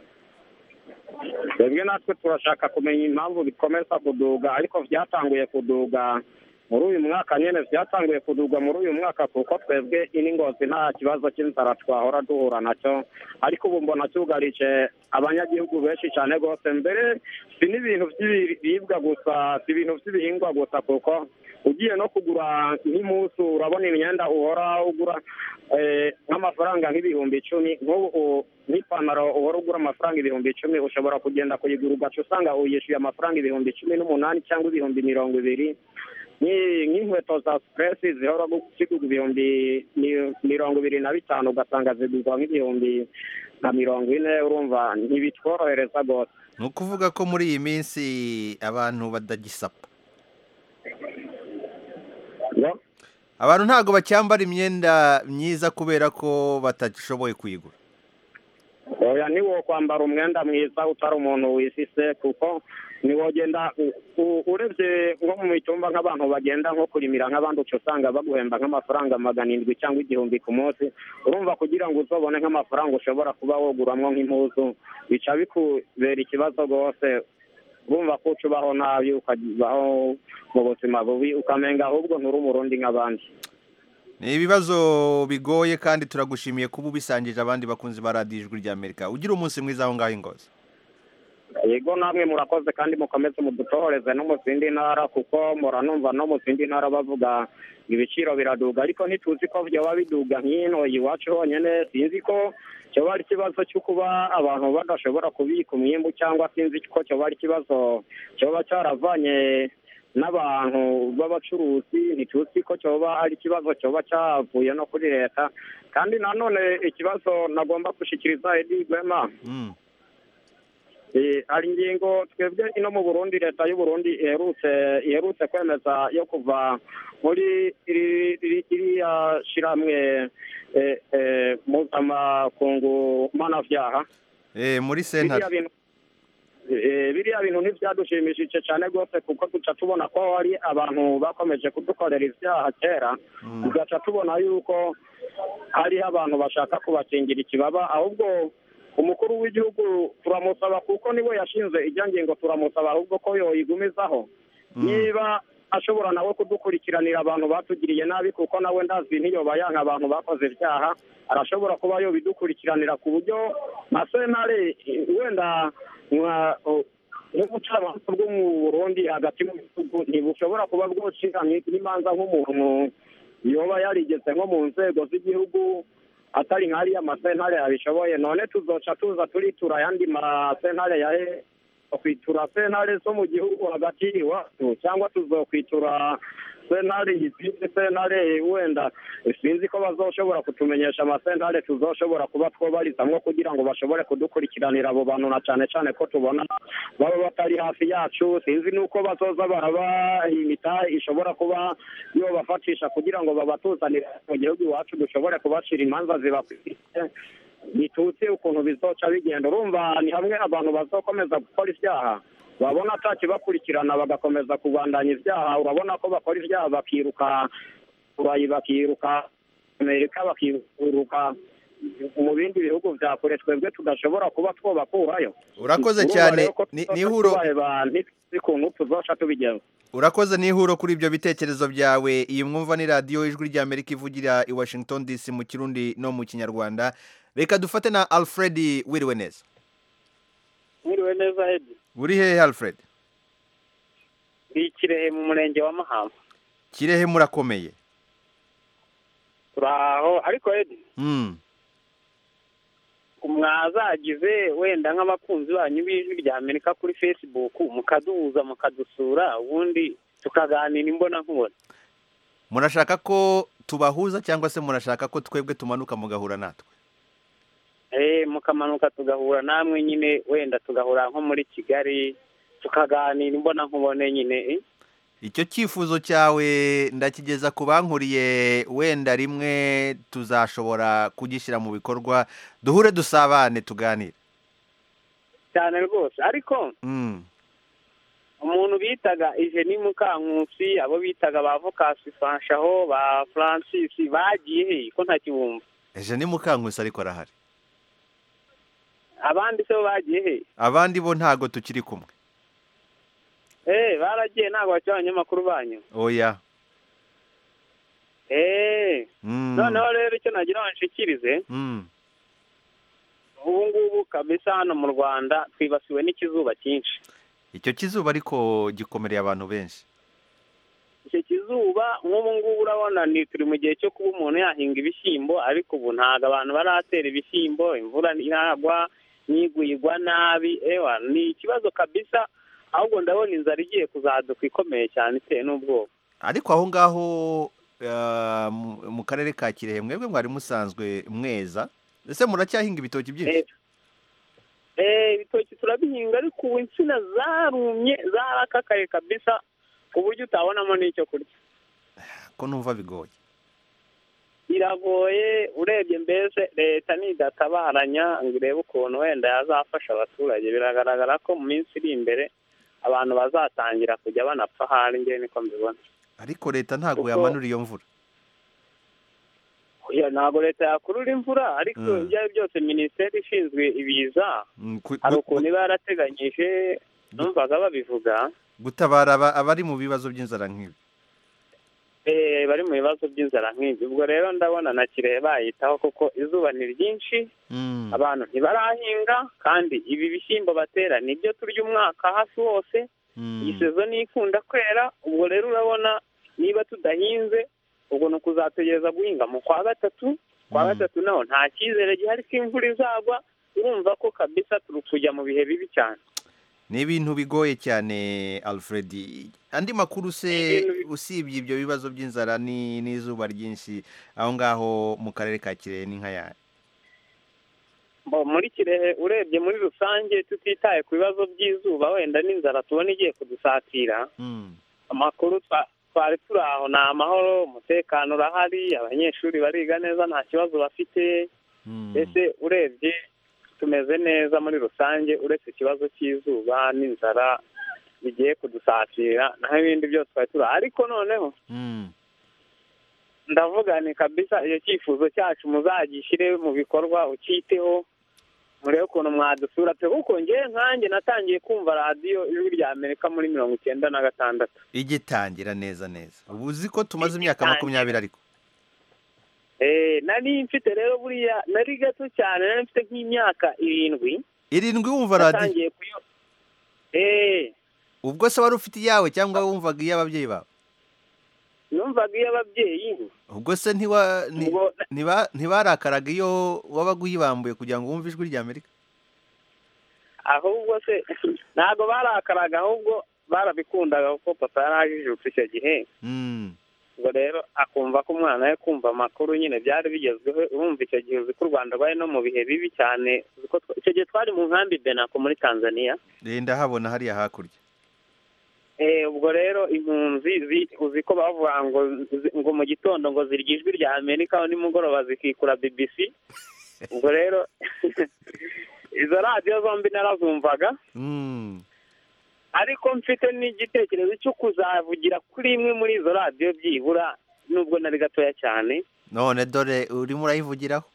twebwe natwe turashaka kumenya impamvu bikomeza kuduga ariko byatanguye kuduga muri uyu mwaka nyine byatanguye kuduga muri uyu mwaka kuko twebwe ini ngozi nta kibazo cy'inzara twahora duhura nacyo ariko ubu mbona cyugarije abanyagihugu benshi cyane rwose mbere si n'ibintu by'ibiribwa gusa si ibintu by'ibihingwa gusa kuko ugiye no kugura nk'impuzu urabona imyenda uhora ugura eh, nk'amafaranga nk'ibihumbi icumi nk'ubu u- nk'ipantaro uhora ugura amafaranga ibihumbi icumi ushobora kugenda kuyigura ugaca usanga uyishyuye amafaranga ibihumbi cumi n'umunani cyangwa ibihumbi mirongo ibiri Ni- nk'inkweto za supuresi zihora gu- zigurwa ibihumbi mi- mirongo ibiri na bitanu ugasanga zigurwa nk'ibihumbi na mirongo ine urumva ntibitworohereza rwose ni ukuvuga ko muri iyi minsi abantu badagisapa abantu ntabwo bacyambara imyenda myiza kubera ko batashoboye kuyigura oya niwo kwambara umwenda mwiza utari umuntu wisise kuko niwogenda u- u- urebye nko mu mitumba nk'abantu bagenda nko kurimira nk'abandi uca usanga baguhemba nk'amafaranga magana indwi cyangwa igihumbi ku munsi urumva kugira ngo uzobone nk'amafaranga ushobora kuba woguramwo nk'impuzu bica bikubera ikibazo rwose urumva ko uca ubaho nabi ukabaho mu buzima bubi ukamenga ahubwo nturi umurundi nk'abandi ni ibibazo bigoye kandi turagushimiye kuba ubisangije abandi bakunzi ba radiyo ijwi rya amerika ugira umunsi mwiza aho ngaho ingozi yego namwe murakoze kandi mukomeze mudutohoreze no mu zindi ntara kuko muranumva no mu zindi ntara bavuga ngo ibiciro biraduga ariko ntituzi ko byaba biduga nk'ino iwacu honyine sinzi ko cyoba ari ikibazo cyo kuba abantu badashobora kubika umwimbu cyangwa sinzi ko cyoba ari ikibazo cyoba cyaravanye n'abantu b'abacuruzi ntituzi ko cyoba ari ikibazo cyoba cyavuye no kuri leta kandi nanone ikibazo nagomba gushyikiriza edi rwema Eh, hari ingingo twebwe ino mu burundi leta y'u burundi iherutse iherutse kwemeza yo kuva muri iri- iri- iriya shyirahamwe eh, eh, mpuzamakungu mpanabyaha Eh, muri biriya sentare bintu eh, biriya bintu ntibyadushimishije cyane rwose kuko duca tubona ko hari abantu bakomeje kudukorera ibyaha kera tugaca tubona yuko hariho abantu bashaka kubakingira ikibaba ahubwo umukuru w'igihugu turamusaba kuko niwe yashinze ijya ngingo turamusaba ahubwo ko yoyigumizaho niba ashobora nawe kudukurikiranira abantu batugiriye nabi kuko nawe ndazi ntiyoba yanka abantu bakoze ibyaha arashobora kuba yobidukurikiranira ku buryo nka senare eh, wenda nka- o- nk'ubucamanza bwo mu burundi hagati mu bihugu ntibushobora kuba bwocira n'imanza nk'umuntu yoba yarigeze nko mu nzego z'igihugu atari nk'ariya masentare yabishoboye none tuzoca tuza turitura ayandi masentare ya kwitura sentare zo mu gihugu hagati iwacu cyangwa tuzokwitura sentare izindi sentare wenda sinzi ko bazoshobora kutumenyesha amasentare tuzoshobora kuba twobarizamwo kugira ngo bashobore kudukurikiranira abo bantu na cyane cyane ko tubona baba batari hafi yacu sinzi n'uko bazoza baraba imita ishobora kuba yobafatisha kugira ngo babatuzanire mu gihugu iwacu dushobore kubacira imanza zibakwiriye ntituzi ukuntu bizoca bigenda urumva ni hamwe abantu bazokomeza gukora ibyaha babona atakibakurikirana bagakomeza kubandanya ibyaha urabona ko bakora ibyaha bakiruka burayi bakiruka amerika bakiruka mu bindi bihugu bya kure twebwe tudashobora kuba twobakurayo Urakoze cyane. Ni- ni ihuro- ntituzi ukuntu tuzoca tubigenza urakoze n'ihuro kuri ibyo bitekerezo byawe iyi mwumva ni radiyo ijwi ry'amerika ivugira i washington dc mu kirundi no mu kinyarwanda reka dufate na alfred wiriwe neza mwiriwe neza hedi uri hehe alfred ni kirehe mu murenge wa mahama kirehe murakomeye turaho ariko hedi Mm. mwazagize wenda nk'abakunzi banyu b'ijwi rya amerika kuri facebook mukaduhuza mukadusura ubundi tukaganira imbona nkubona murashaka ko tubahuza cyangwa se murashaka ko twebwe tumanuka mugahura natwe eh mukamanuka tugahura namwe nyine wenda tugahura nko muri kigali tukaganira imbona nkubone nyine eh? icyo cyifuzo cyawe ndakigeza ku bankuriye wenda rimwe tuzashobora kugishyira mu bikorwa duhure dusabane tuganire cyane rwose ariko Mm. umuntu bitaga Eugenie Mukankusi abo bitaga ba Vokasi Fanshaho ba Francis bagiye he ko ntakibumva ejo ni mukankusi ariko arahari abandi se bo bagiye he abandi bo ntago tukiri kumwe eh baragiye ntabwo bakiri abanyamakuru banyu oya eh Mm. noneho rero icyo nagira banshikirize Mm. ubu ngubu kabisa hano mu Rwanda twibasiwe n'ikizuba cyinshi icyo kizuba ariko gikomereye abantu benshi icyo kizuba nk'ubu ngubu urabona ni turi mu gihe cyo kuba umuntu yahinga ibishyimbo ariko ubu ntabwo abantu baratera ibishyimbo imvura ntiragwa n'igwa nabi ewa ni ikibazo kabisa ahubwo ndabona inzara igiye kuzaduka ikomeye cyane itewe n'ubwoba ariko aho ngaho eh, mu- mu karere ka kirehe mwebwe mwari musanzwe mweza ese muracyahinga ibitoki byinshi Eh, ibitoki turabihinga ariko ubu insina zarumye zarakakaye kabisa ku buryo utabonamo n'icyo kurya ko numva bigoye biragoye urebye mbese leta nidatabaranya ngo irebe ukuntu wenda yazafasha abaturage biragaragara ko mu minsi iri imbere abantu bazatangira kujya banapfa hanjye niko mbibona ariko leta ntabwo Kuko- yamanura iyo mvura Oya, ntabwo leta yakurura imvura ariko Mm. ibyo ari byo byose minisiteri ishinzwe ibiza Mm, ku- hari gu- ukuntu iba yarateganyije numvaga babivuga gutabara aba- abari mu bibazo by'inzara nk'ibi eh, bari mu bibazo by'inzara nk'ibyo ubwo rero ndabona na kirehe bayitaho kuko izuba ni ryinshi abantu ntibarahinga kandi ibi bishyimbo batera ni byo turya umwaka hafi wose iyi sezo niyo ikunda kwera ubwo rero urabona niba tudahinze ubwo ni ukuzategereza guhinga mu kwa gatatu kwa gatatu naho nta cyizere gihari ko imvura izagwa urumva ko kabisa turi kujya mu bihe bibi cyane ni ibintu bigoye cyane alfred andi makuru se usibye ibyo bibazo by'inzara ni n'izuba ryinshi aho ngaho mu karere ka kirehe ni nk'ayari Bo, muri kirehe urebye muri rusange tutitaye ku bibazo by'izuba wenda n'inzara tubona igiye kudusatira amakuru twa- twari turi aho ni amahoro umutekano urahari abanyeshuri bariga neza nta kibazo bafite mbese urebye tumeze neza muri rusange uretse ikibazo cy'izuba n'inzara bigiye kudusatira naho ibindi byose twari turi aho. ariko noneho ndavuga ni kabisa icyo cyifuzo cyacu muzagishyire mu bikorwa ucyiteho murebe ukuntu mwadusura pe kuko njyewe nkanjye natangiye kumva radiyo ijwi rya amerika muri mirongo icyenda na gatandatu igitangira neza neza ubu uzi ko tumaze imyaka makumyabiri ariko Eh, nari mfite rero buriya nari gato cyane nari mfite nk'imyaka irindwi irindwi wumva radiyo natangiye kuyo eh ubwo se wari ufite iyawe cyangwa wumvaga iy'ababyeyi bawe numvaga iy'ababyeyi ubwo se ntiwa- ni- ntiba- ntibarakaraga iyo wabaga uyibambuye kugira ngo wumve ijwi ry'amerika ahubwo se ntabwo barakaraga ahubwo barabikundaga kuko papa yari ajijutse icyo gihe ubwo rero akumva ko umwana we kumva amakuru nyine byari bigezweho urumva icyo gihe uzi ko u rwanda rwari no mu bihe bibi cyane uzi ko twa- icyo gihe twari mu nkambi benako muri tanzania renda habona hariya hakurya Eh, ubwo rero impunzi zi- uzi ko bavuga ngo zi- ngo mu gitondo ngo zirya ijwi rya amerika nimugoroba zikikura bbc ubwo rero izo radiyo zombi narazumvaga ariko mfite n'igitekerezo cyo kuzavugira kuri imwe muri izo radiyo byibura nubwo nari gatoya cyane none dore urimo urayivugiraho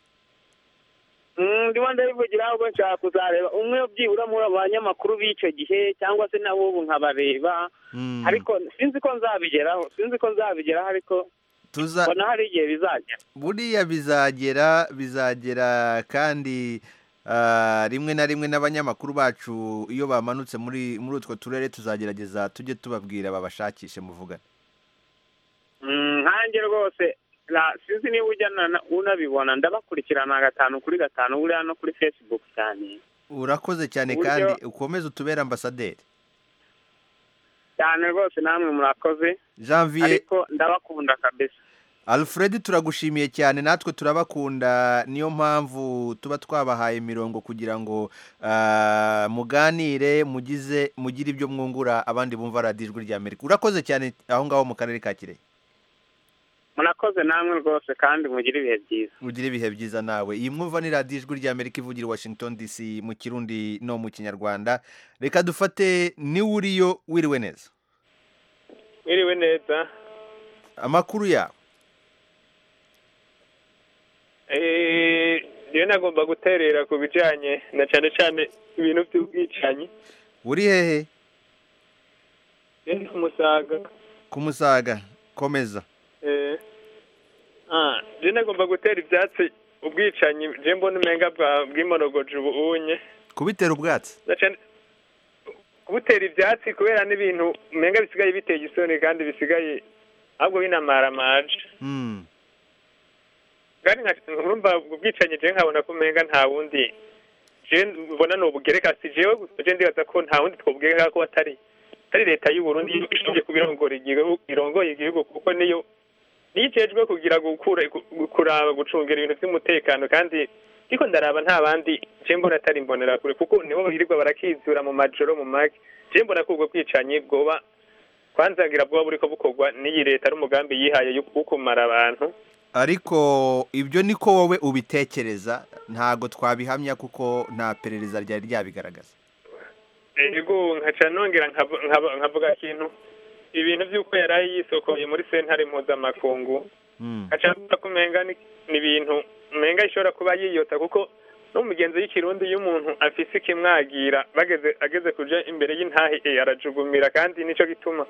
Mm, ndimo ndabivugiraho ubwo nshaka kuzareba umwe byibura muri abo banyamakuru b'icyo gihe cyangwa se n'ab'ubu nkabareba ariko sinzi ko nzabigeraho sinzi ko nzabigeraho ariko Tuza- mbona hari igihe bizagera buriya bizagera bizagera kandi ah, rimwe na rimwe n'abanyamakuru bacu iyo bamanutse muri muri utwo turere tuzagerageza tujye tubabwira babashakishe muvugane Mm, nkanjye rwose na- sinzi niba ujya na- unabibona ndabakurikirana gatanu kuri gatanu buriya no kuri facebook cyane urakoze cyane Uburyo- kandi ukomeze utubere ambasaderi cyane rwose namwe murakoze janvier ariko ndabakunda kabisa alfred turagushimiye cyane natwe turabakunda niyo mpamvu tuba twabahaye imirongo kugira ngo ah, muganire mugize mugire ibyo mwungura abandi bumva radiyo ijwi ry'amerika urakoze cyane aho ngaho mu karere ka kirehe murakoze namwe rwose kandi mugire ibihe byiza ugire ibihe byiza nawe iyi mwumva ni radiyo ijwi ry'amerika ivugira i washington dc mu kirundi no mu kinyarwanda reka dufate niwe uriyo wiriwe neza mwiriwe neza amakuru yawe Eh, rero nagomba guterera ku bijyanye na cyane cyane ibintu by'ubwicanyi uri hehe rero ni ku musaga kumusaga komeza Eh, ah, rero nagomba gutera ibyatsi ubwicanyi je mbona umenga bwa- bw'imorogoje ubu unye kubitera ubwatsi na cyane- kubutera ibyatsi kubera n'ibintu umenga bisigaye biteye isoni kandi bisigaye ahubwo binamaramaje Hmm. kandi nka urumva ubwo bwicanyi je nkabona ko umenga nta wundi je mbona ni ubugereka si jewe gusa je ndibaza ko nta wundi twobugereka ko atari atari leta y'u Burundi ishingiye ku birongora igihugu irongoye igihugu kuko niyo niyo ijejwe kugira gukura gu- kuraba gucungira ibintu by'umutekano kandi ariko ndaraba nta bandi je mbona atari mbonera kure kuko nibo birirwa barakizura mu majoro mu magi je mbona ko ubwo bwicanyi bwoba kwanzagira bwoba buriko bukorwa n'iyi leta ari umugambi yihaye yo kukumara abantu ariko ibyo niko wowe ubitekereza ntabwo twabihamya kuko nta perereza ryari ryabigaragaza ego nkaca nongera nkab- nkab- nkavuga ikintu ibintu by'uko yari yisokoye muri sentare mpuzamakungu nkaca mvuga ko umenga ni ni ibintu umenga ishobora kuba yiyota kuko n'umugenzi w'ikirundi iyo umuntu afise ikimwagira bageze ageze kuja imbere y'intahe eh, arajugumira kandi nico gituma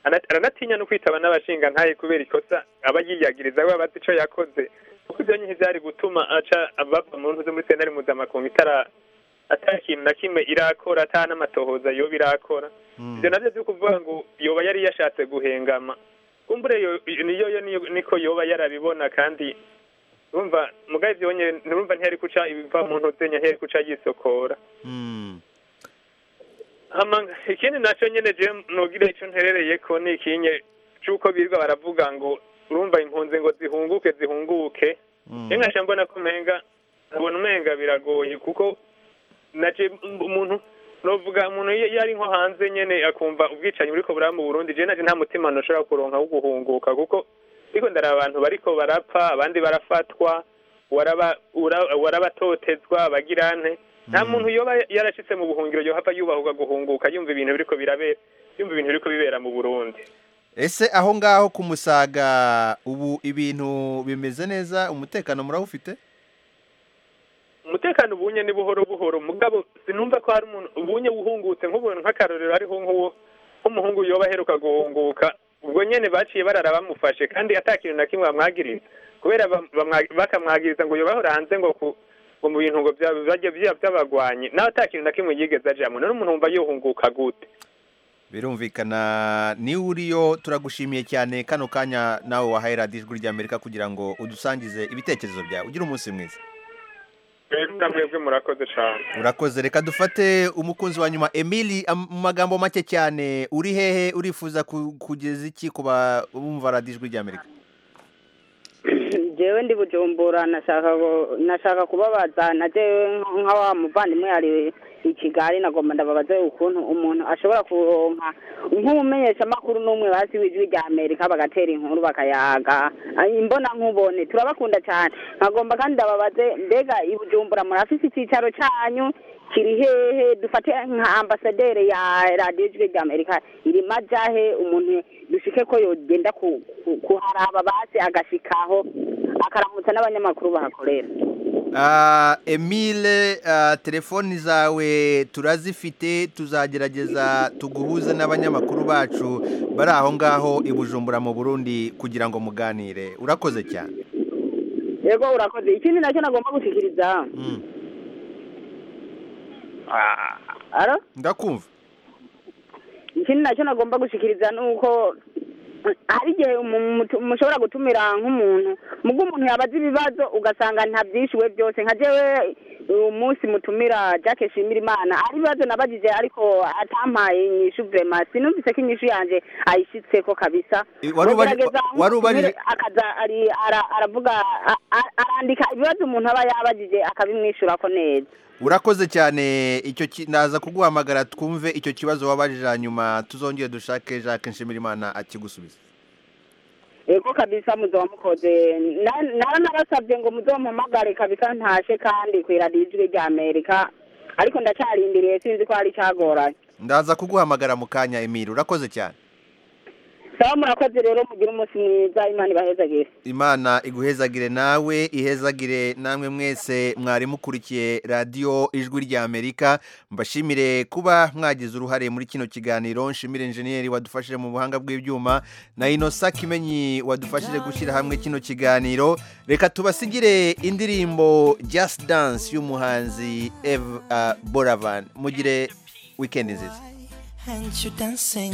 Ana- aranatinya no kwitaba n'abashinga ntaye kubera ikosa aba yiyagiriza we aba azi ico yakoze kuko ibyo nyine byari gutuma aca abava mu ntuze muri sentare mpuzamakungu itara atakintu na kimwe irakora ata n'amatohoza yoba irakora ibyo nabyo byo kuvuga ngo yoba yari yashatse guhengama kumbure yo niyo yo niyo- niko yoba yarabibona kandi urumva mugabo ibyo nyine urumva ntiyari guca ibiva mu ntuze ntiyari guca yisokora Hama- ikindi nacyo nyine je nogire icyo nterereye ko ni ikinye cy'uko birirwa baravuga ngo urumva impunzi ngo zihunguke zihunguke rero nkaca mbona ko umenga ubona umenga biragoye kuko naje umuntu novuga umuntu iyo iyo ari nko hanze nyene akumva ubwicanyi buriko buraba mu burundi je naje nta mutima nashobora kuronka wo guhunguka kuko ariko ndaraba abantu bariko barapfa abandi barafatwa waraba- ura- warabatotezwa bagirante nta muntu yoba yarashitse mu buhungiro yohava yubahwa guhunguka yumva ibintu biriko birabera yumva ibintu biriko bibera mu burundi ese aho ngaho ku musaga ubu ibintu bimeze neza umutekano murawufite umutekano ubunye ni buhoro buhoro mugabo sinumva ko hari umuntu ubunye wuhungutse nk'ubuntu nk'akarorero hariho nk'uwo nk'umuhungu yoba aheruka guhunguka ubwo nyene baciye barara bamufashe kandi ata kintu na kimwe bamwagiriza kubera bam- bamwa- bakamwagiriza ngo yobahora hanze ngo ku ngo mu bintu ngo bya- bajye bya- by'abagwanyi nawe ata kintu na kimwe yigeze ajamwe none umuntu wumva yohunguka gute birumvikana niwe uriyo turagushimiye cyane kano kanya nawe wahaye radiyo ijwi ry'amerika kugira ngo udusangize ibitekerezo byawe ugire umunsi mwiza rero namwebwe murakoze cane urakoze reka dufate umukunzi wa nyuma emili am- mu magambo make cyane uri hehe urifuza ku- kugeza iki ku bumva radiyo ijwi ry'amerika jewe ndi bujumbura nashaka gu- nashaka kubabaza na jewe nka wa muvandimwe ari i kigali nagomba ndababaze ukuntu umuntu ashobora kuronka nk'umumenyesha makuru n'umwe bazi w'ijwi rya amerika bagatera inkuru bakayaga Ay, imbona nkubone turabakunda cyane nkagomba kandi ndababaze mbega i bujumbura murafise icyicaro cyanyu kiri hehe dufate nka ambasaderi ya radiyo ijwi rya amerika iri majahe umuntu dushike ko yogenda ku- ku- kuharaba basi agashikaho akaramutsa n'abanyamakuru bahakorera Ah, emile ah, telefoni zawe turazifite tuzagerageza tuguhuze n'abanyamakuru bacu bari aho ngaho i bujumbura mu burundi kugira ngo muganire urakoze cyane yego urakoze ikindi nacyo nagomba gushikiriza aro ndakumva ikindi nacyo nagomba gushikiriza ni uko hari igihe umu- mutu- mushobora gutumira nk'umuntu mubwo umuntu yabaza ibibazo ugasanga ntabyishyuwe byose nka jewe uyu munsi mutumira jack shimira imana ari ibibazo nabagije ariko atampaye inyishu vrema sinumvise ko inyishu yanjye ayishyitseko kabisa Eh, wari ubaje- Mugerageza wari ubaje- mutumire akaza ari- ara- aravuga a- a- arandika ibibazo umuntu aba yabagije akabimwishyurako neza urakoze cyane icyo ki- ndaza kuguhamagara twumve icyo kibazo wabajije hanyuma tuzongere dushake jacques nshimirimana akigusubiza yego kabisa muzoba mukoze Na- nara narasabye ngo muzompamagare kabisa ntashe kandi ku iradiyo ijwi rya amerika ariko ndacarindiriye sinzi ko hari icagoranye ndaza kuguhamagara mu kanya emile urakoze cyane sawa murakoze rero mugire umunsi mwiza imana ibahezagire imana iguhezagire nawe ihezagire namwe mwese mwari mukurikiye radiyo ijwi rya amerika mbashimire kuba mwagize uruhare muri kino kiganiro nshimire injeniyeri wadufashije mu buhanga bw'ibyuma na inosa kimenyi wadufashije gushyira hamwe kino kiganiro reka tubasigire indirimbo just dance y'umuhanzi eve boravan mugire wikendi nziza And you dancing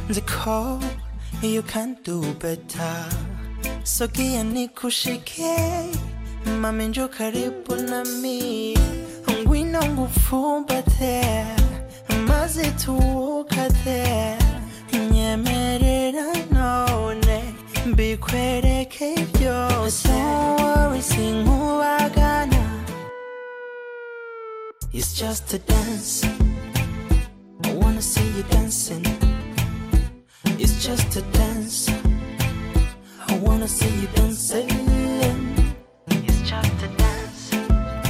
the call you can do better Sogea nikushike Mami njoo karibu nami Wino ngufumbate Maze tuwukate Nyemerera none Bikwereke byose Don't worry sinkubagana It's just a dance I wanna see you dancing. It's just a dance. I wanna see you dancing. It's just a dance. I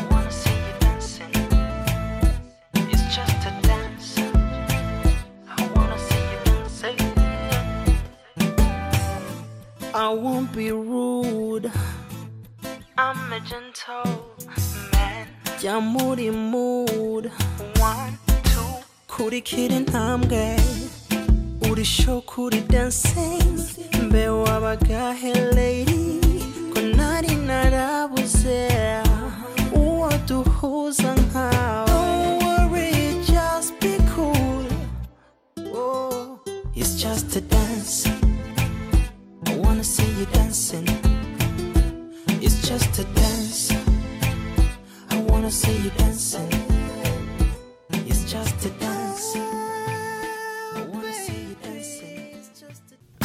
wanna see you dancing. It's just a dance. I wanna see you dancing. I won't be rude. I'm a gentle man. Jamuri mood. One, two. kurikira intambwe uri show kuri dancing mbe wabagahe lady ko nari narabuze